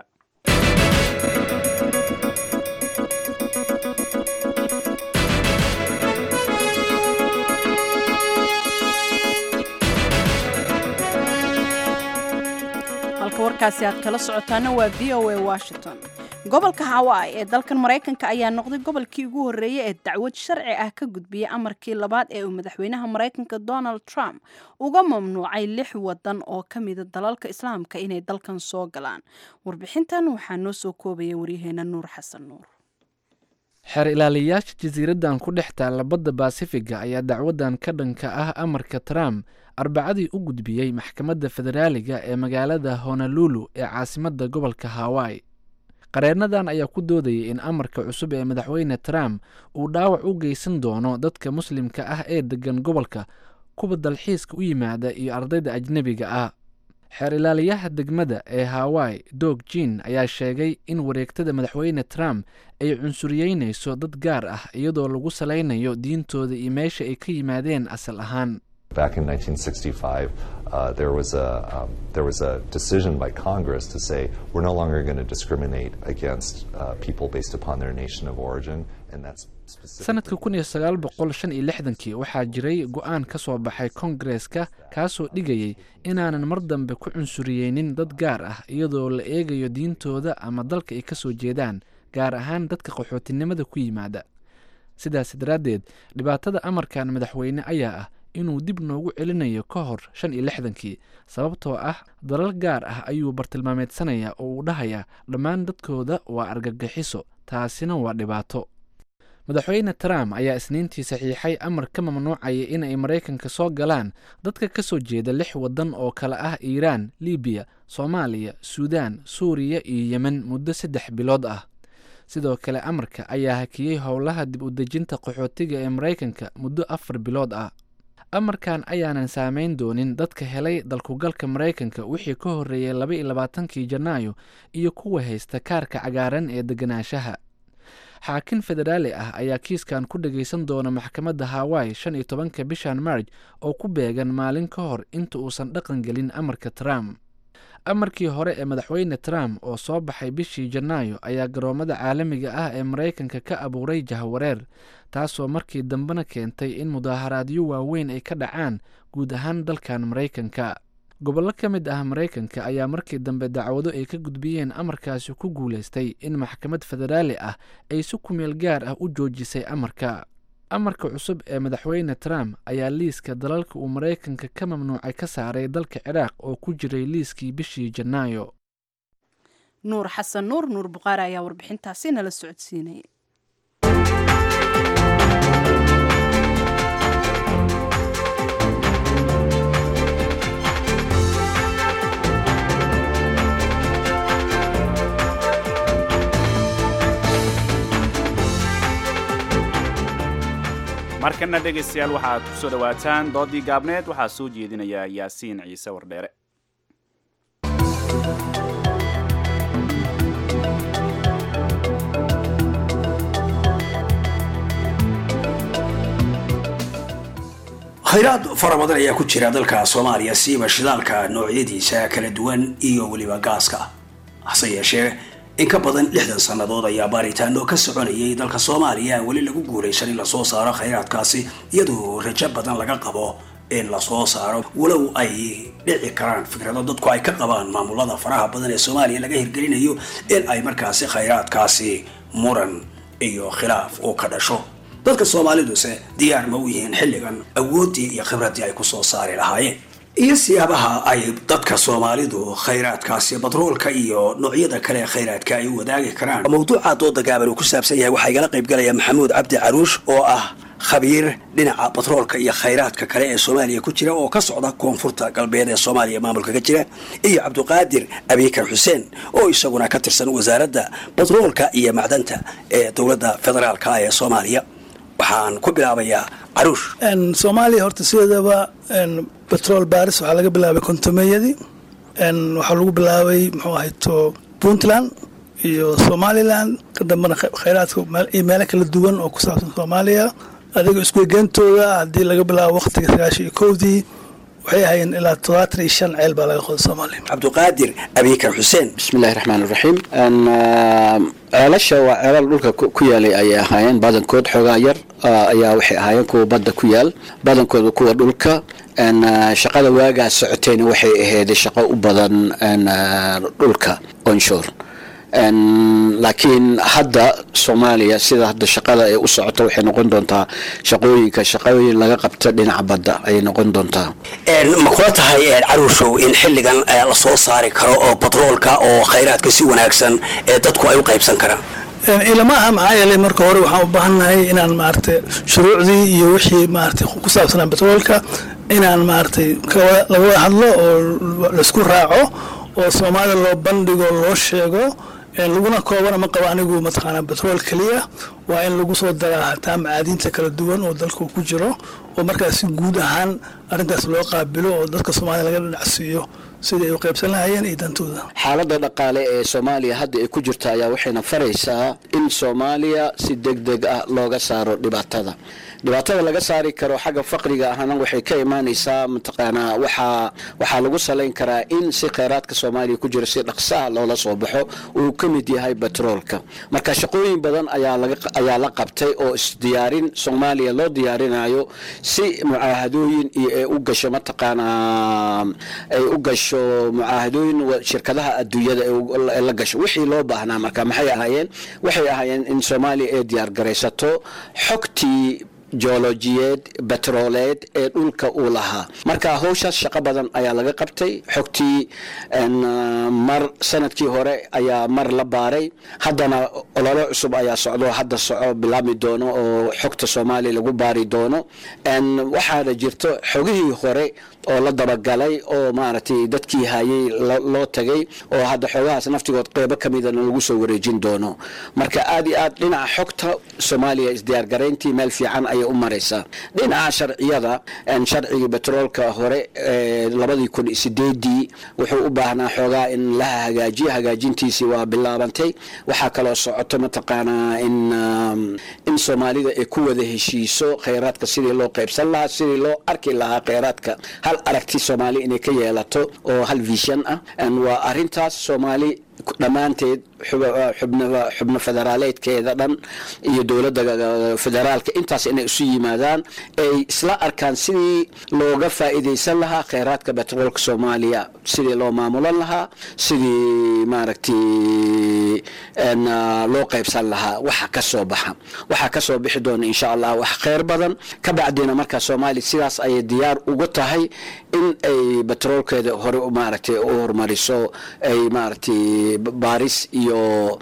halka warkaasi aad kala socotaana waa v o a washington gobolka hawaii ee dalkan maraykanka ayaa noqday gobolkii ugu horreeyay ee dacwad sharci ah ka gudbiyay amarkii labaad ee uu madaxweynaha maraykanka donald trump uga mamnuucay lix wadan oo ka mida dalalka islaamka inay dalkan soo galaan warbixintan waxaa noo soo koobaya waryaheena nuur xasan nuur xeer ilaaliyayaasha jasiiraddan ku dhex taalla badda baasifiga ayaa dacwaddan ka dhanka ah amarka trump arbacadii u gudbiyey maxkamadda federaaliga ee magaalada honolulu ee caasimadda gobolka hawaii qareennadan ayaa ku doodayay in amarka cusub ee madaxweyne trump uu dhaawac u geysan doono dadka muslimka ah ee deggan gobolka kuwa dalxiiska u yimaada iyo ardayda ajnebiga ah xeer ilaaliyaha degmada ee hawaii dog jin ayaa sheegay in wareegtada madaxweyne trump ay cunsuriyeynayso dad gaar ah iyadoo lagu salaynayo diintooda iyo meesha ay ka yimaadeen asal ahaan Back in 1965, uh, there was a um, there was a decision by Congress to say we're no longer going to discriminate against uh, people based upon their nation of origin, and that's sanadka kun iyo sagaal boqol shan iyo lixdankii waxaa jiray go-aan ka soo baxay kongareska kaasoo dhigayay inaanan mar dambe ku cunsuriyeynin dad gaar ah iyadoo la eegayo diintooda ama dalka ay ka soo jeedaan gaar ahaan dadka qaxootinimada ku yimaada sidaas daraaddeed dhibaatada amarkan madaxweyne ayaa ah inuu dib noogu celinayo ka hor shan iyo lixdankii sababtoo ah dalal gaar ah ayuu bartilmaameedsanayaa oo uu dhahayaa dhammaan dadkooda waa argagixiso taasina waa dhibaato madaxweyne trump ayaa isniintii saxiixay amar ka mamnuucaya in ay maraykanka soo galaan dadka ka soo jeeda lix waddan oo kale ah iiraan libiya soomaaliya suudaan suuriya iyo yemen muddo saddex bilood ah sidoo kale amarka ayaa hakiyey howlaha dib u dejinta qaxootiga ee maraykanka muddo afar bilood ah amarkan ayaanan saameyn doonin dadka helay dalkugalka maraykanka wixii ka horreeyey laba iyo labaatankii janaayo iyo kuwa haysta kaarka cagaaran ee deganaanshaha xaakin federaali ah ayaa kiiskan ku dhagaysan doona maxkamadda hawaii shan iyo tobanka bishan marj oo ku beegan maalin ka hor inta uusan dhaqan gelin amarka trump amarkii hore ee madaxweyne trump oo soo baxay bishii janaayo ayaa garoomada caalamiga ah ee maraykanka ka abuuray jahwareer taasoo markii dambena keentay in mudaaharaadyo waaweyn ay ka dhacaan guud ahaan dalkan maraykanka gobollo ka mid ah maraykanka ayaa markii dambe dacwado ay ka gudbiyeen amarkaasi ku guulaystay in maxkamad federaali ah ay si kumeel gaar ah u joojisay amarka amarka cusub ee madaxweyne trump ayaa liiska dalalka uu maraykanka ka mamnuucay ka saaray dalka ciraaq oo ku jiray liiskii bishii janaayo nuur xasan nuur nuur buqaari ayaa warbixintaasi nala socodsiinaya markana dhegaystayaal waxaad ku soo dhowaataan doodii gaabneed waxaa soo jeedinaya yaasiin ciise wardheere khayraad fara badan ayaa ku jira dalka soomaaliya siiba shidaalka noocyadiisa kala duwan iyo weliba gaaska hase yeeshee in ka badan lixdan sannadood ayaa baaritaano ka soconayay dalka soomaaliya weli lagu guulaysan in lasoo saaro khayraadkaasi iyadoo rajo badan laga qabo in lasoo saaro walow ay dhici karaan fikrado dadku ay ka qabaan maamulada faraha badan ee soomaaliya laga hirgelinayo in ay markaasi khayraadkaasi muran iyo khilaaf uu ka dhasho dadka soomaaliduse diyaar ma u yihiin xilligan awooddii iyo khibraddii ay kusoo saari lahaayeen iyo siyaabaha ay dadka soomaalidu khayraadkaasi batroolka iyo noocyada kale ee khayraadka ay u wadaagi karaan mawduuca dooda gaaban uu ku saabsan yahay waxaa igala qayb galaya maxamuud cabdi caruush oo ah khabiir dhinaca batroolka iyo khayraadka kale ee soomaaliya ku jira oo ka socda koonfurta galbeed ee soomaaliya maamulka ka jira iyo cabdiqaadir abiikar xuseen oo isaguna ka tirsan wasaaradda batroolka iyo macdanta ee dowladda federaalka ee soomaaliya waxaan ku bilaabayaa caruush soomaaliya horta sideedaba betrol baris waxaa laga bilaabay kontomeyadii waxaa lagu bilaabay muxuu ahayto puntland iyo somaliland ka dambena khayraadka iyo meelo kala duwan oo ku saabsan soomaaliya adiga iskuegentooda haddii laga bilaabo waqtiga sagaashan iyo kowdii waxay ahaayeen ilaa todobaatan iyo shan ceel baa laga qoday soomaaliya cabdiqaadir abiikar xuseen bismillahi raxmaan iraxiim ceelasha waa ceelal dhulka ku yaalay ayay ahaayeen badankood xoogaa yar ayaa waxay ahaayeen kuwa badda ku yaal badankooda kuwa dhulka shaqada waagaas socotayna waxay ahayd shaqo u badan dhulka onshore laakiin hadda soomaaliya sida hadda shaqada ay u socoto waxay noqon doontaa shaqooyinka shaqooyin laga qabto dhinaca badda ayay noqon doontaa ma kula tahay caruushow in xilligan la soo saari karo oo batroolka oo khayraadka si wanaagsan ee dadku ay u qaybsan karaan ilama aha maxaa yeelay marka hore waxaan u baahannahay inaan maaragtay shuruucdii iyo wixii maaragtay ku saabsanaa batroolka inaan maaragtay laga wada hadlo oo laisku raaco oo soomaalida loo bandhigo loo sheego laguna koobana ma qabo anigu mataqaanaa batrool keliya waa in lagu soo daraa hataa macaadiinta kala duwan oo dalka ku jiro oo markaas si guud ahaan arrintaas loo qaabilo oo dadka soomaalida laga dhinacsiiyo sidii ay u qaybsan lahayeen iyo dantooda xaaladda dhaqaale ee soomaaliya hadda ay ku jirta ayaa waxayna faraysaa in soomaaliya si deg deg ah looga saaro dhibaatada dhibaatada laga saari karo xagga faqriga ahna waxay ka imaanaysaa mataqaanaa waxaa waxaa lagu salayn karaa in si kheyraadka soomaaliya ku jira si dhaqsaha loola soo baxo uu ka mid yahay batroolka marka shaqooyin badan ayaa laga ayaa la qabtay oo isdiyaarin soomaaliya loo diyaarinayo si mucaahadooyin iyo ay u gasho mataqaanaa ay u gasho mucaahadooyin shirkadaha adduunyada ay la gasho wixii loo baahnaa marka maxay ahaayeen waxay ahaayeen in soomaaliya ay diyaar garaysato xogtii joolojiyeed betrooleed ee dhulka uu lahaa marka howshaas shaqo badan ayaa laga qabtay xogtii mar sanadkii hore ayaa mar la baaray haddana ololo cusub ayaa socdo hadda soco bilaabmi doono oo xogta soomaaliya lagu baari doono waxaana jirto xogihii hore oo la dabagalay oo maaragtay dadkii hayay loo tagay oo hadda xoogahaas naftigood qeybo ka midana lagu soo wareejin doono marka aad iyo aad dhinaca xogta soomaaliya isdiyaargarayntii meel fiican ayay u maraysaa dhinaca sharciyada sharcigii betroolka hore labadii kun sideedii wuxuu u baahnaa xoogaa in la hagaajiyo hagaajintiisii waa bilaabantay waxaa kaloo socoto mataqaanaa in in soomaalida ay ku wada heshiiso kheyraadka sidii loo qaybsan lahaa sidii loo arki lahaa kheyraadka hal aragti soomaali inay ka yeelato oo hal vision ah waa arintaas soomaali dhammaanteed xubno federaaleedkeeda dhan iyo dowladda federaalka intaas inay isu yimaadaan ay isla arkaan sidii looga faa'iidaysan lahaa kheyraadka betroolka soomaaliya sidii loo maamulan lahaa sidii maaragtay loo qaybsan lahaa waxa ka soo baxa waxaa ka soo bixi doona insha allah wax kheyr badan ka bacdina markaa soomaaliya sidaas ayay diyaar uga tahay in ay betroolkeeda hore maaragtay u horumariso ay maaragtay baaris iyo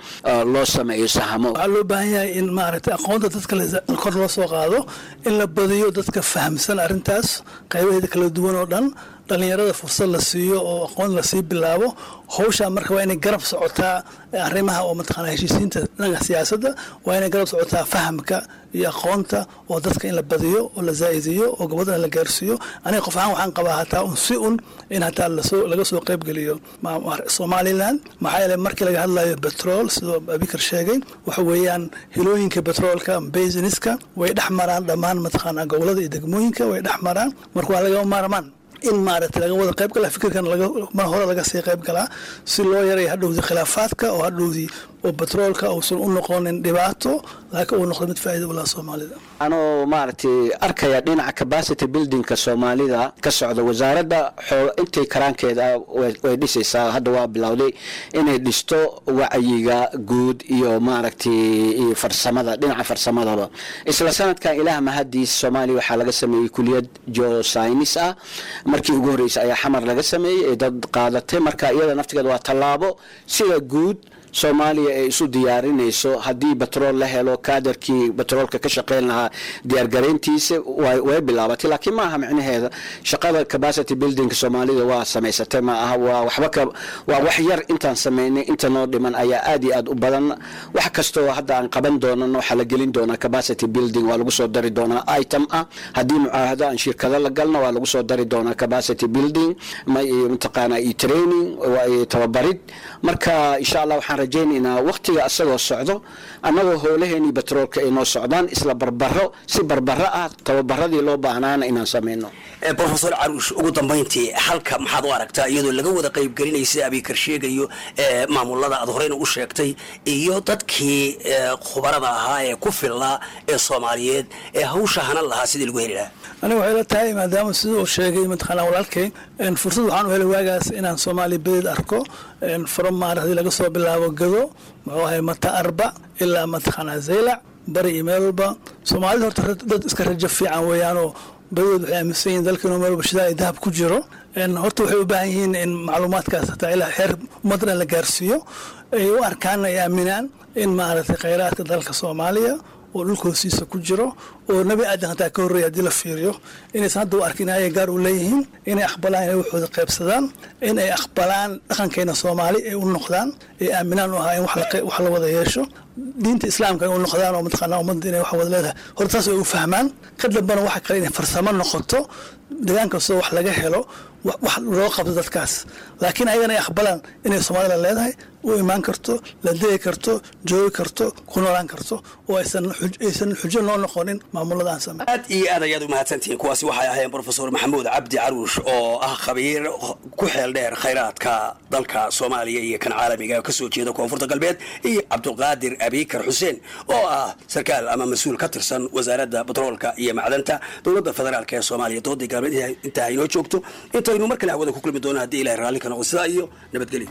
loo sameeyo sahamo waxaa loo baahan yahay in maaragtay aqoonta dadka kor loo soo qaado in la badiyo dadka fahamsan arrintaas qaybaheeda kala duwan oo dhan dhalinyarada fursad la siiyo oo aqoon lasii bilaabo howshaa marka waa inay garab socotaa arrimaha oo mataqaana heshiisiinta dhanka siyaasadda waa inay garab socotaa fahamka iyo aqoonta oo dadka in la badiyo oo la zaa'idiyo oo gabadhana la gaarsiiyo aniga qof ahaan waxaan qabaa hataa un si un in hataa lasoo laga soo qaybgeliyo somaliland maxaa yeele markii laga hadlayo betrol sidoo abikar sheegay waxa weeyaan hilooyinka betroolka basiniska way dhex maraan dhammaan mataqaana gobolada iyo degmooyinka way dhex maraan marka waa laga maarmaan in maaragtay laga wada qayb galaa fikirkan mar hore laga sii qayb galaa si loo yaray hadhowdii khilaafaadka oo hadhowdii oo betroolka uusan u noqonin dhibaato laakiin uu noqdo mid faa'iida u laha soomaalida anoo maaragtay arkaya dhinaca capacity buildingka soomaalida ka socda wasaaradda xool intay karaankeeda way dhisaysaa hadda waa bilowday inay dhisto wacyiga guud iyo maaragtay farsamada dhinaca farsamadaba isla sanadkan ilaah mahadiis soomaaliya waxaa laga sameeyey kuliyad geoscinis ah markii ugu horreysay ayaa xamar laga sameeyey ee dad qaadatay marka iyada naftigeeda waa tallaabo sida guud soomaaliya ay isu diyaarinayso haddii betrool la helo kaadarkii betroolka ka shaqeyn lahaa diyaargarayntiisa way bilaabatay laakiin maaha micnaheeda shaqada capacity buildingka soomaalida waa samaysatay ma aha waa waxba ka waa wax yar intaan sameynay inta noo dhiman ayaa aad iyo aad u badan wax kastoo hadda aan qaban doonana waxaa la gelin doonaa capacity building waa lagu soo dari doonaa item ah haddii mucaahado aan shirkado la galna waa lagu soo dari doonaa capacity building mataqaana iyo training tababarid marka insha allah waxaan rajaynaynaa waqtiga asagoo socdo annagoo howlaheenii betroolka ay noo socdaan isla barbaro si barbaro ah tababaradii loo baahnaana inaan sameyno profesor caruush ugu dambayntii halka maxaad u aragtaa iyadoo laga wada qaybgelinaya sida abikar sheegayo maamulada aad horeyna u sheegtay iyo dadkii khubarada ahaa ee ku filnaa ee soomaaliyeed ee hawsha hanan lahaa sidii lagu heli lahaa aniga waxay la tahay maadaama sida uu sheegay mataqaanaa walaalkay fursad waxaan u helay waagaas inaan soomaaliya bedeed arko from maaragtay laga soo bilaabo gado muxuu ahay mata arba ilaa mataqaanaa zaylac bari iyo meel walba soomaalida horta dad iska rajo fiican weeyaanoo badadood waxay aaminsan yihiin dalkiinu meel walba shidaal iyo dahab ku jiro horta waxay u baahan yihiin in macluumaadkaas hataa ilaa xeer ummaddan la gaarsiiyo ay u arkaan ay aaminaan in maaragtay khayraadka dalka soomaaliya oo dhulka hoostiisa ku jiro oo nebi aadan hataa ka horreeya haddii la fiiriyo inaysan hadda u arkin ayay gaar u leeyihiin inay aqbalaan inay waxooda qaybsadaan in ay aqbalaan dhaqankeena soomaali ay u noqdaan ay aaminaan u ahaa in wax la wada yeesho diinta islaamka ay u noqdaan oo mataqaanaa ummadda inay wax wada leedahay horta taas ay u fahmaan ka dambana waxa kale inay farsamo noqoto degaan kastoo wax laga helo wax loo qabto dadkaas laakiin ayagana ay aqbalaan inay soomaalida leedahay u imaan karto la degi karto joogi karto ku noolaan karto oo aysan xujo noo noqonin maamulada aan samey aad iyo aad ayaad u mahadsantihiin kuwaasi waxay ahaayeen profesor maxamuud cabdi caruush oo ah khabiir ku xeel dheer khayraadka dalka soomaaliya iyo kan caalamiga ka soo jeeda koonfurta galbeed iyo cabdulqaadir abikar xuseen oo ah sarkaal ama mas-uul ka tirsan wasaaradda batroolka iyo macdanta dowladda federaalk ee soomaaliya doodii galbeed intaa inoo joogto intaynu mar kale hawada ku kulmi doono haddii ilahay raalli ka noqo sidaa iyo nabadgelyo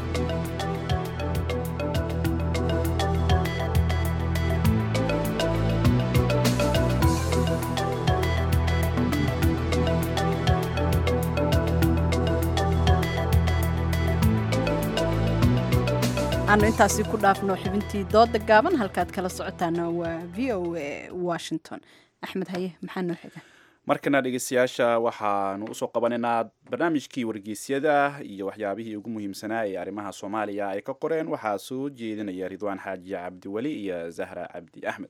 aanu intaasi ku dhaafno xubintii dooda gaaban halkaad kala socotaana waa v o a washington axmed haye maxaa noo xiga markana dhegeystayaasha waxaanu usoo qabanaynaa barnaamijkii wargeysyada iyo waxyaabihii ugu muhiimsanaa ee arrimaha soomaaliya ay ka qoreen waxaa soo jeedinaya ridwaan xaaji cabdiweli iyo zahra cabdi axmed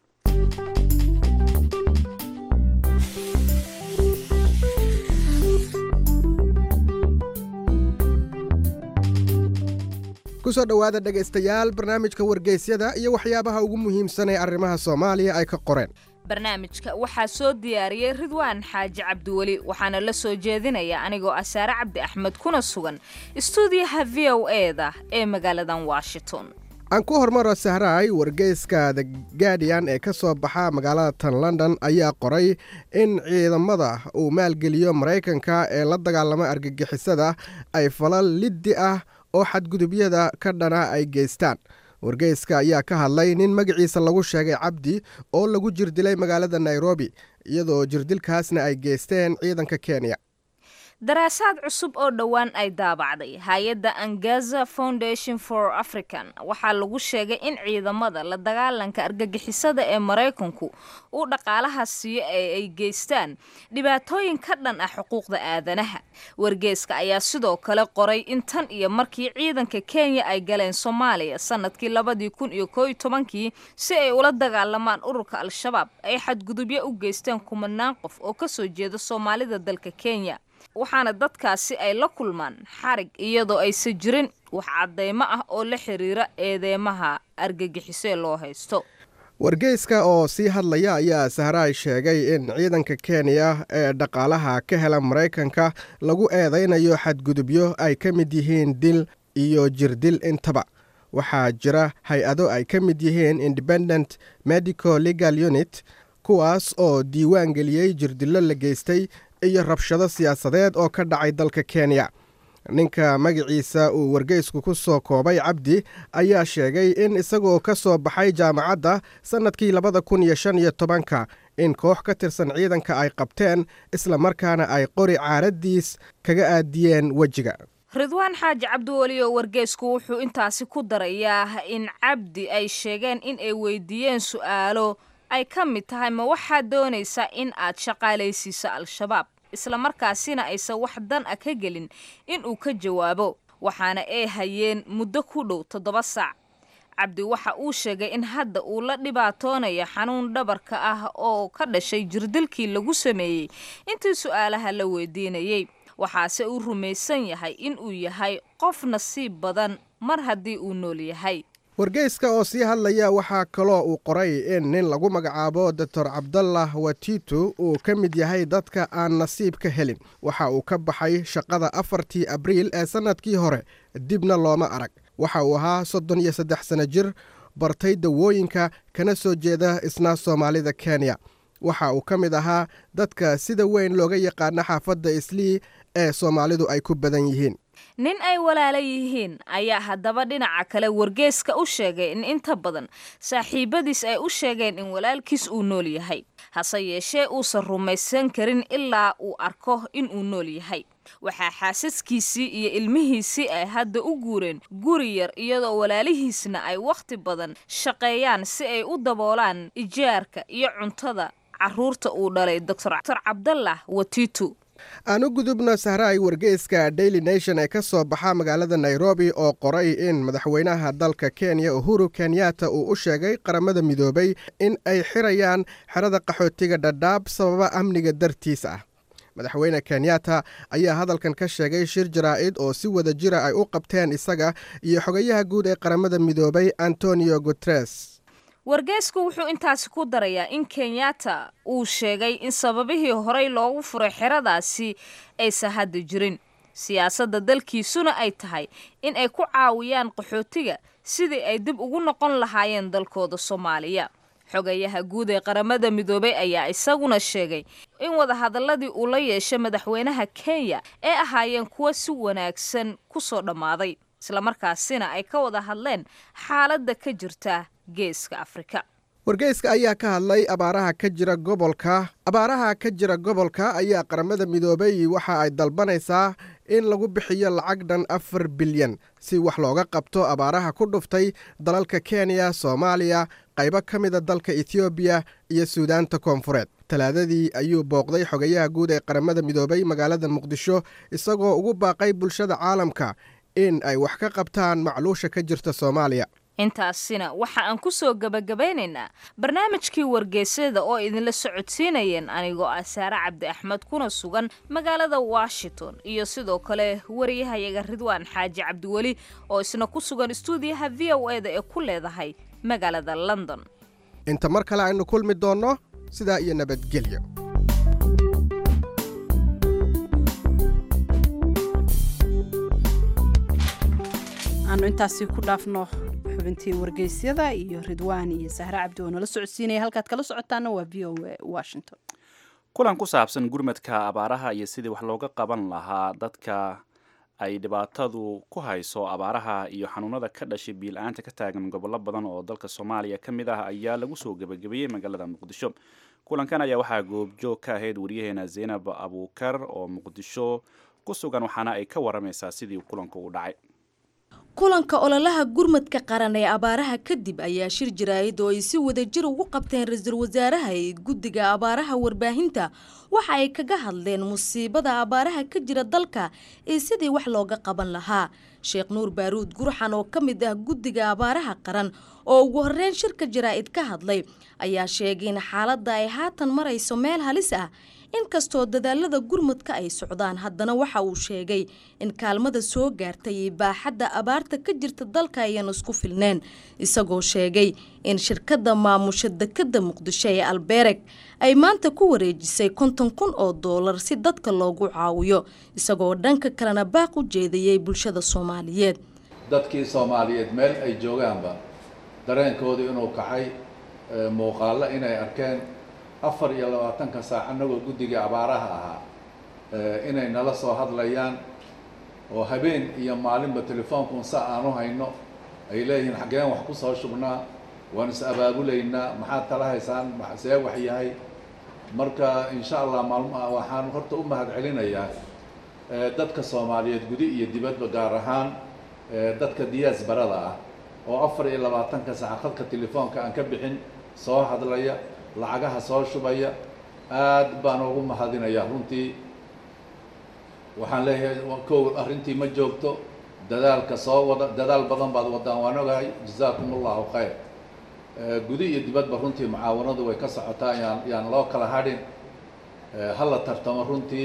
kusoo dhowaada dhegaystayaal barnaamijka wargeysyada iyo waxyaabaha ugu muhiimsan ee arrimaha soomaaliya ay ka qoreen barnaamijka waxaa soo diyaariyey ridwaan xaaji cabdiweli waxaana la soo jeedinaya anigoo ah saare cabdi axmed kuna sugan istuudiyaha v o eda ee magaaladan washington aan ku hormaro sahraay wargeyska the guardian ee ka soo baxa magaalada tan london ayaa qoray in ciidamada uu maalgeliyo maraykanka ee la dagaalama argagixisada ay falal liddi ah oo xadgudubyada ka dhana ay geystaan wargeyska ayaa ka hadlay nin magaciisa lagu sheegay cabdi oo lagu jirdilay magaalada nairobi iyadoo jirdilkaasna ay geysteen ciidanka kenya daraasaad cusub oo dhowaan ay daabacday hay-adda angaza foundation for african waxaa lagu sheegay in ciidamada la dagaalanka argagixisada ee maraykanku uu dhaqaalaha siiyo ee ay geystaan dhibaatooyin ka dhan ah xuquuqda aadanaha wargeeska ayaa sidoo kale qoray in tan iyo markii ciidanka kenya ay galeen soomaaliya sanadkii labadii kun iyo koo iyo tobankii si ay ula dagaalamaan ururka al-shabaab ay xadgudubyo u geysteen kumanaan qof oo kasoo jeeda soomaalida dalka kenya waxaana dadkaasi ay la kulmaan xarig iyadoo aysan jirin wax caddaymo ah oo la xiriira eedeymaha argagixisee loo haysto wargeyska oo sii hadlaya ayaa sahraay sheegay in ciidanka kenya ee dhaqaalaha ka hela maraykanka lagu eedaynayo xadgudubyo ay ka mid yihiin dil iyo jirdil intaba waxaa jira hay-ado ay ka mid yihiin independent medical legal unit kuwaas oo diiwaan geliyey jirdillo la geystay iyo rabshado siyaasadeed oo ka dhacay dalka kenya ninka magaciisa uu wargeysku ku soo koobay cabdi ayaa sheegay in isagoo ka soo baxay jaamacadda sannadkii labada kun iyo shan iyo tobanka in koox ka tirsan ciidanka ay qabteen islamarkaana ay qori caaradiis kaga aadiyeen wejiga ridwaan xaaji cabdiweli oo wargeysku wuxuu intaasi ku darayaa in cabdi ay sheegeen in ay weydiiyeen su'aalo ay ka mid tahay ma waxaad doonaysaa in aad shaqaalaysiiso al-shabaab islamarkaasina aysan wax dan a ka gelin in uu ka jawaabo waxaana ay hayeen muddo ku dhow toddoba saac cabdi waxa uu sheegay in hadda uu la dhibaatoonayo xanuun dhabarka ah oo ka dhashay jirdilkii lagu sameeyey intii su'aalaha la weydiinayey waxaase uu rumaysan yahay in uu yahay qof nasiib badan mar haddii uu nool yahay wargeyska oo sii hadlaya waxaa kaloo uu qoray in nin lagu magacaabo doctor cabdallah watitu uu ka mid yahay dadka aan nasiib ka helin waxa uu ka baxay shaqada afartii abriil ee sannadkii hore dibna looma arag waxa uu ahaa soddon iyo saddex sano jir bartay dawooyinka kana soo jeeda isna soomaalida kenya waxa uu ka mid ahaa dadka sida weyn looga yaqaana xaafadda islii ee soomaalidu ay ku badan yihiin nin ay walaala yihiin ayaa haddaba dhinaca kale wargeeska u sheegay in inta badan saaxiibadiis ay u sheegeen in walaalkiis uu nool yahay hase yeeshee uusan rumaysan karin ilaa uu arko in uu nool yahay waxaa xaasaskiisii iyo ilmihiisii ay hadda u guureen guri yar iyadoo walaalihiisna ay wakhti badan shaqeeyaan si ay u daboolaan ijaarka iyo cuntada carruurta uu dhalay doctor cabdallah watitu aan u gudubno sahraay wargeyska daily nation ee ka soo baxa magaalada nairobi oo qoray in madaxweynaha dalka kenya uhuru kenyatta uu u sheegay qaramada midoobay in ay xirayaan xerada qaxootiga dhadhaab sababa amniga dartiis ah madaxweyne kenyatta ayaa hadalkan ka sheegay shir jaraa'id oo si wada jira ay u qabteen isaga iyo xogayaha guud ee qaramada midoobay antonio guteres wargeysku wuxuu intaasi ku darayaa in kenyatta uu sheegay in sababihii horey loogu furay xeradaasi aysan hadda jirin siyaasadda dalkiisuna ay tahay in ay ku caawiyaan qaxootiga sidii ay dib ugu noqon lahaayeen dalkooda soomaaliya xogayaha guud ee qaramada midoobay ayaa isaguna sheegay in wadahadaladii uu la yeeshay madaxweynaha kenya ay ahaayeen kuwo si wanaagsan ku soo dhammaaday islamarkaasina ay ka wada hadleen xaaladda ka jirta geeska afrika wargeyska ayaa ka hadlay abaaraha ka jira gobolka abaaraha ka jira gobolka ayaa qaramada midoobay waxa ay dalbanaysaa in lagu bixiyo lacag dhan afar bilyan si wax looga qabto abaaraha ku dhuftay dalalka kenya soomaaliya qaybo ka mida dalka etoobiya iyo suudaanta koonfureed talaadadii ayuu booqday xogayaha guud ee qaramada midoobay magaalada muqdisho isagoo ugu baaqay bulshada caalamka in ay wax ka qabtaan macluusha ka jirta soomaaliya intaasina waxa aan ku soo gebagabaynaynaa barnaamijkii wargeysyada oo idinla socodsiinayeen anigoo ah saare cabdi axmed kuna sugan magaalada washington iyo sidoo kale wariyahayaga ridwaan xaaji cabdiweli oo isna ku sugan istuudiyaha v o eda ee ku leedahay magaalada london inta mar kale aynu kulmi doonno sidaa iyo nabadgelyo aanu intaasi ku dhaafno xubintii wargeysyada iyo ridwaan iyo sahre cabdi oo nala socodsiinaya halkaad kala socotaana waa v o a washington kulan ku saabsan gurmadka abaaraha iyo sidii wax looga qaban lahaa dadka ay dhibaatadu ku hayso abaaraha iyo xanuunada ka dhashay biil-aanta ka taagan gobollo badan oo dalka soomaaliya ka mid ah ayaa lagu soo gebagabeeyey magaalada muqdisho kulankan ayaa waxaa goobjoog ka ahayd waryaheena zaynab abuukar oo muqdisho ku sugan waxaana ay ka waramaysaa sidii kulanku u dhacay kulanka ololaha gurmadka qaran ee abaaraha kadib ayaa shir jaraa'id oo ay si wadajir ugu qabteen ra-iisul wasaaraha ee guddiga abaaraha warbaahinta waxa ay kaga hadleen musiibada abaaraha ka jira dalka iyo sidii wax looga qaban lahaa sheekh nuur baaruud gurxan oo ka mid ah guddiga abaaraha qaran oo ugu horreyn shirka jaraa'id ka hadlay ayaa sheegay in xaaladda ay haatan marayso meel halis ah inkastoo dadaalada gurmudka ay socdaan haddana waxa uu sheegay in kaalmada soo gaartay iyo baaxadda abaarta ka jirta dalka ayaan isku filneen isagoo sheegay in shirkadda maamusha dekadda muqdisho ee albeereg ay maanta ku wareejisay konton kun oo doolar si dadka loogu caawiyo isagoo dhanka kalena baaq u jeedayay bulshada soomaaliyeed dadkii soomaaliyeed meel ay joogaanba dareenkoodu inuu kacay muuqaallo inay arkeen afar iyo labaatanka saac annagoo guddiga abaaraha ahaa inay nala soo hadlayaan oo habeen iyo maalinba telefoonkuun sa aan u hayno ay leeyihiin xaggeen wax ku soo shubnaa waan is abaabulaynaa maxaad kala haysaan see wax yahay marka insha allah maalm waxaan horta u mahad celinayaa dadka soomaaliyeed gudi iyo dibadba gaar ahaan dadka diyaas barada ah oo afar iyo labaatanka saac khadka telefoonka aan ka bixin soo hadlaya lacagaha soo shubaya aad baan ugu mahadinayaa runtii waxaan leeyahay kow arrintii ma joogto dadaalka soo wada dadaal badan baad wadaan waan ogahay jazaakum allahu khayr gudi iyo dibadba runtii mucaawanadu way ka socotaa yaan yaan loo kala hadhin hala tartamo runtii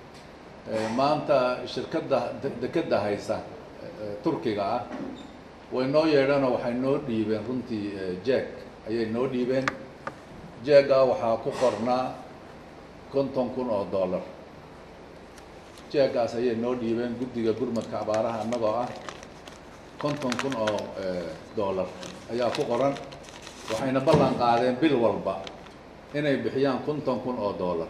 maanta shirkadda dekadda haysa turkiga ah way noo yeedheenoo waxay noo dhiibeen runtii jeeg ayay noo dhiibeen jeega waxaa ku qornaa konton kun oo dollar jeegaas ayay noo dhiibeen guddiga gurmadka abaaraha annagoo ah konton kun oo dollar ayaa ku qoran waxayna ballan qaadeen bil walba inay bixiyaan konton kun oo dollar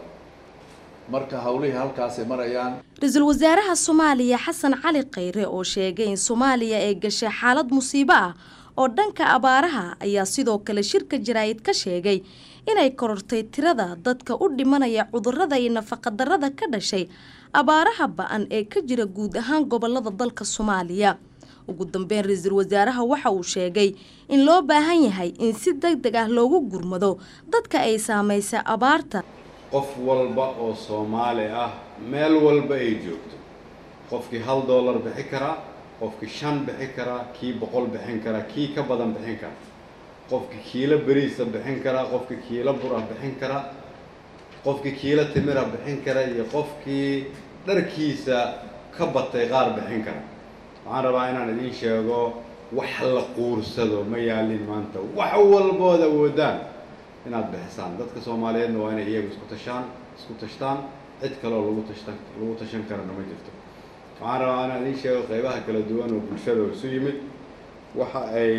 marka howlihii halkaasay marayaan ra-iisul wasaaraha soomaaliya xasan cali khayre oo sheegay in soomaaliya ay gashay xaalad musiibo ah oo dhanka abaaraha ayaa sidoo kale shirka jaraa'id ka sheegay inay korortay tirada dadka u dhimanaya cudurrada iyo nafaqadarrada ka dhashay abaaraha ba-an ee ka jira guud ahaan gobolada dalka soomaaliya ugu dambeyn ra-iisul wasaaraha waxa uu sheegay in loo baahan yahay in si deg deg ah loogu gurmado dadka ay saamaysay abaarta qof walba oo soomaali ah meel walba ay joogto qofkii hal doolar bixi karaa qofkii shan bixin karaa kii boqol bixin karaa kii ka badan bixin karaa qofkii kiilo beriisa bixin karaa qofkii kiilo bura bixin karaa qofkii kiilo timira bixin kara iyo qofkii dharkiisa ka batay qaar bixin kara waxaan rabaa inaan idiin sheego wax la quursado ma yaalin maanta wax walbood awoodaan inaad bixisaan dadka soomaaliyeedna waa inay iyagu isku tashaan isku tashtaan cid kaloo lagu tashtan lagu tashan karana ma jirto waxaan rabaa inaan idiin sheego qaybaha kala duwan oo bulshada oo isu yimid waxa ay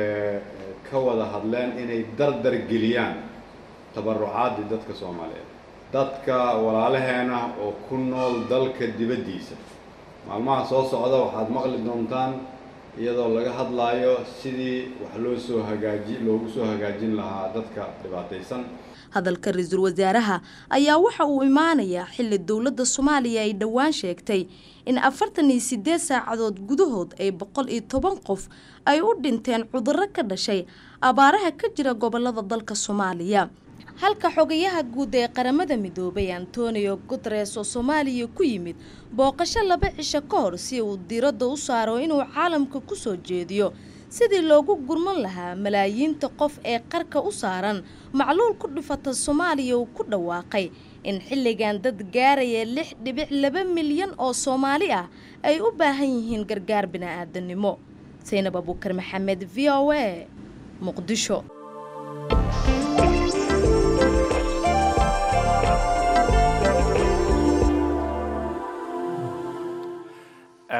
ka wada hadleen inay dardar geliyaan tabarucaadii dadka soomaaliyeed dadka walaalaheena oo ku nool dalka dibaddiisa maalmaha soo socda waxaad maqli doontaan iyadoo laga hadlaayo sidii wax loo soo hagaaji loogu soo hagaajin lahaa dadka dhibaataysan hadalka ra-iisul wasaaraha ayaa waxa uu imaanayaa xilli dowladda soomaaliya ay dhowaan sheegtay in afartan iyo sideed saacadood gudahood ay boqol iyo toban qof ay u dhinteen cudurro ka dhashay abaaraha ka jira gobolada dalka soomaaliya halka xogayaha guud ee qaramada midoobay antonio guteres oo soomaaliya ku yimid booqasho laba cisho ka hor si uu diiradda u saaro inuu caalamka ku soo jeediyo sidii loogu gurman lahaa malaayiinta qof ee qarka u saaran macluul ku dhifata soomaaliya uu ku dhawaaqay in xilligan dad gaaraya lix dhibic laba milyan oo soomaali ah ay u baahan yihiin gargaar bini'aadanimo saynab abuukar maxamed v o a muqdisho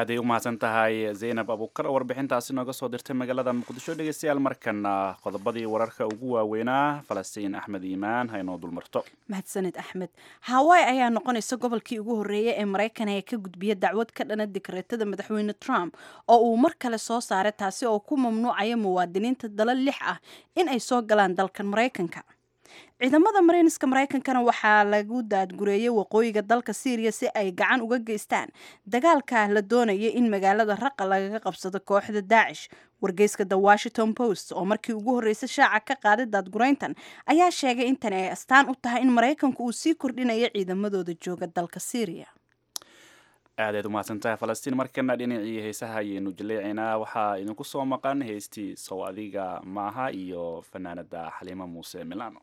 aaday u mahadsan tahay zaynab abuukar oo warbixintaasi nooga soo dirtay magaalada muqdisho dhegeystayaal markana qodobadii wararka ugu waaweynaa falastiin axmed iimaan haynoo dulmarto mahadsaned axmed hawaii ayaa noqonaysa gobolkii ugu horreeyay ee maraykan ee ka gudbiya dacwad ka dhana dikreetada madaxweyne trump oo uu mar kale soo saaray taasi oo ku mamnuucaya muwaadiniinta dala lix ah in ay soo galaan dalkan maraykanka ciidamada mareyniska maraykankana waxaa lagu daadgureeyey waqooyiga dalka syriya si ay gacan uga geystaan dagaalka la doonaya in magaalada raqa lagaga qabsado kooxda daacish wargeyska the washington post oo markii ugu horreysay shaaca ka qaaday daadgureyntan ayaa sheegay in tani ay astaan u tahay in maraykanku uu sii kordhinayo ciidamadooda jooga dalka syriya aadaad umahadsantahay falastiin markana dhinacii heesaha ayaynu jaleecaynaa waxaa idinku soo maqan heestii sow adiga maaha iyo fanaanada xaliimo muuse milano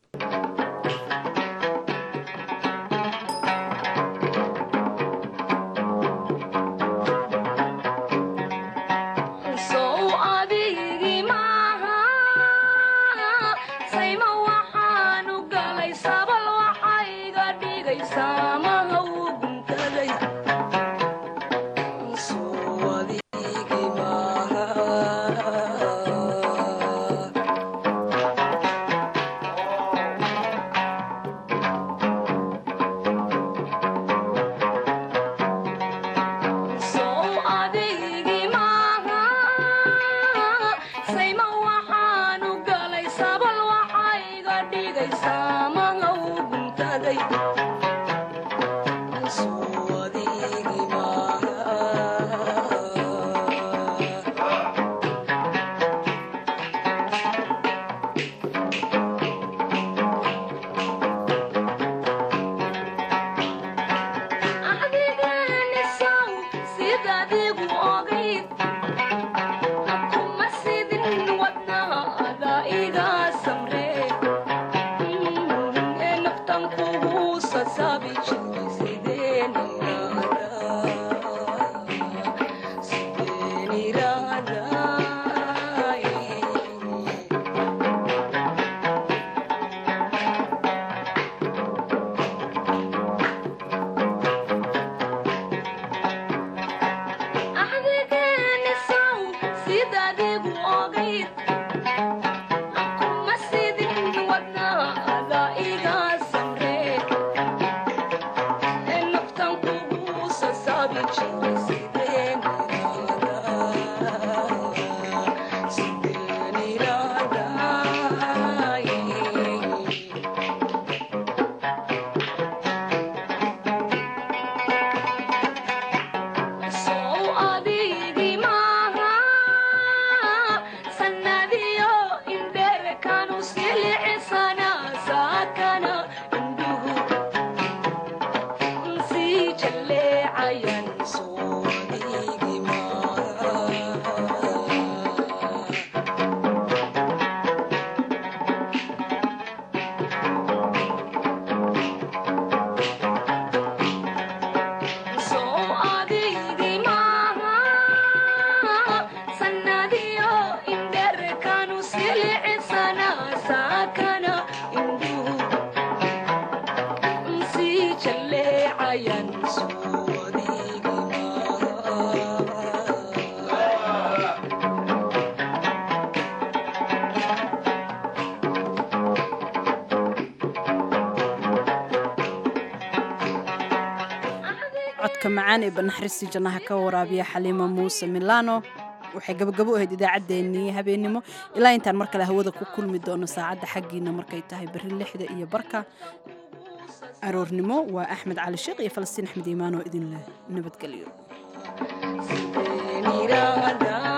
codka macaan ee banaxristi jannaha ka waraabiya xaliima muuse milano waxay gabagabo u ahayd idaacaddeenii habeennimo ilaa intaan mar kale hawada ku kulmi doono saacadda xaggiina markay tahay berri lixda iyo barka aroornimo waa axmed cali sheekh iyo falastiin axmed iimaan oo idin leh nabadgelyo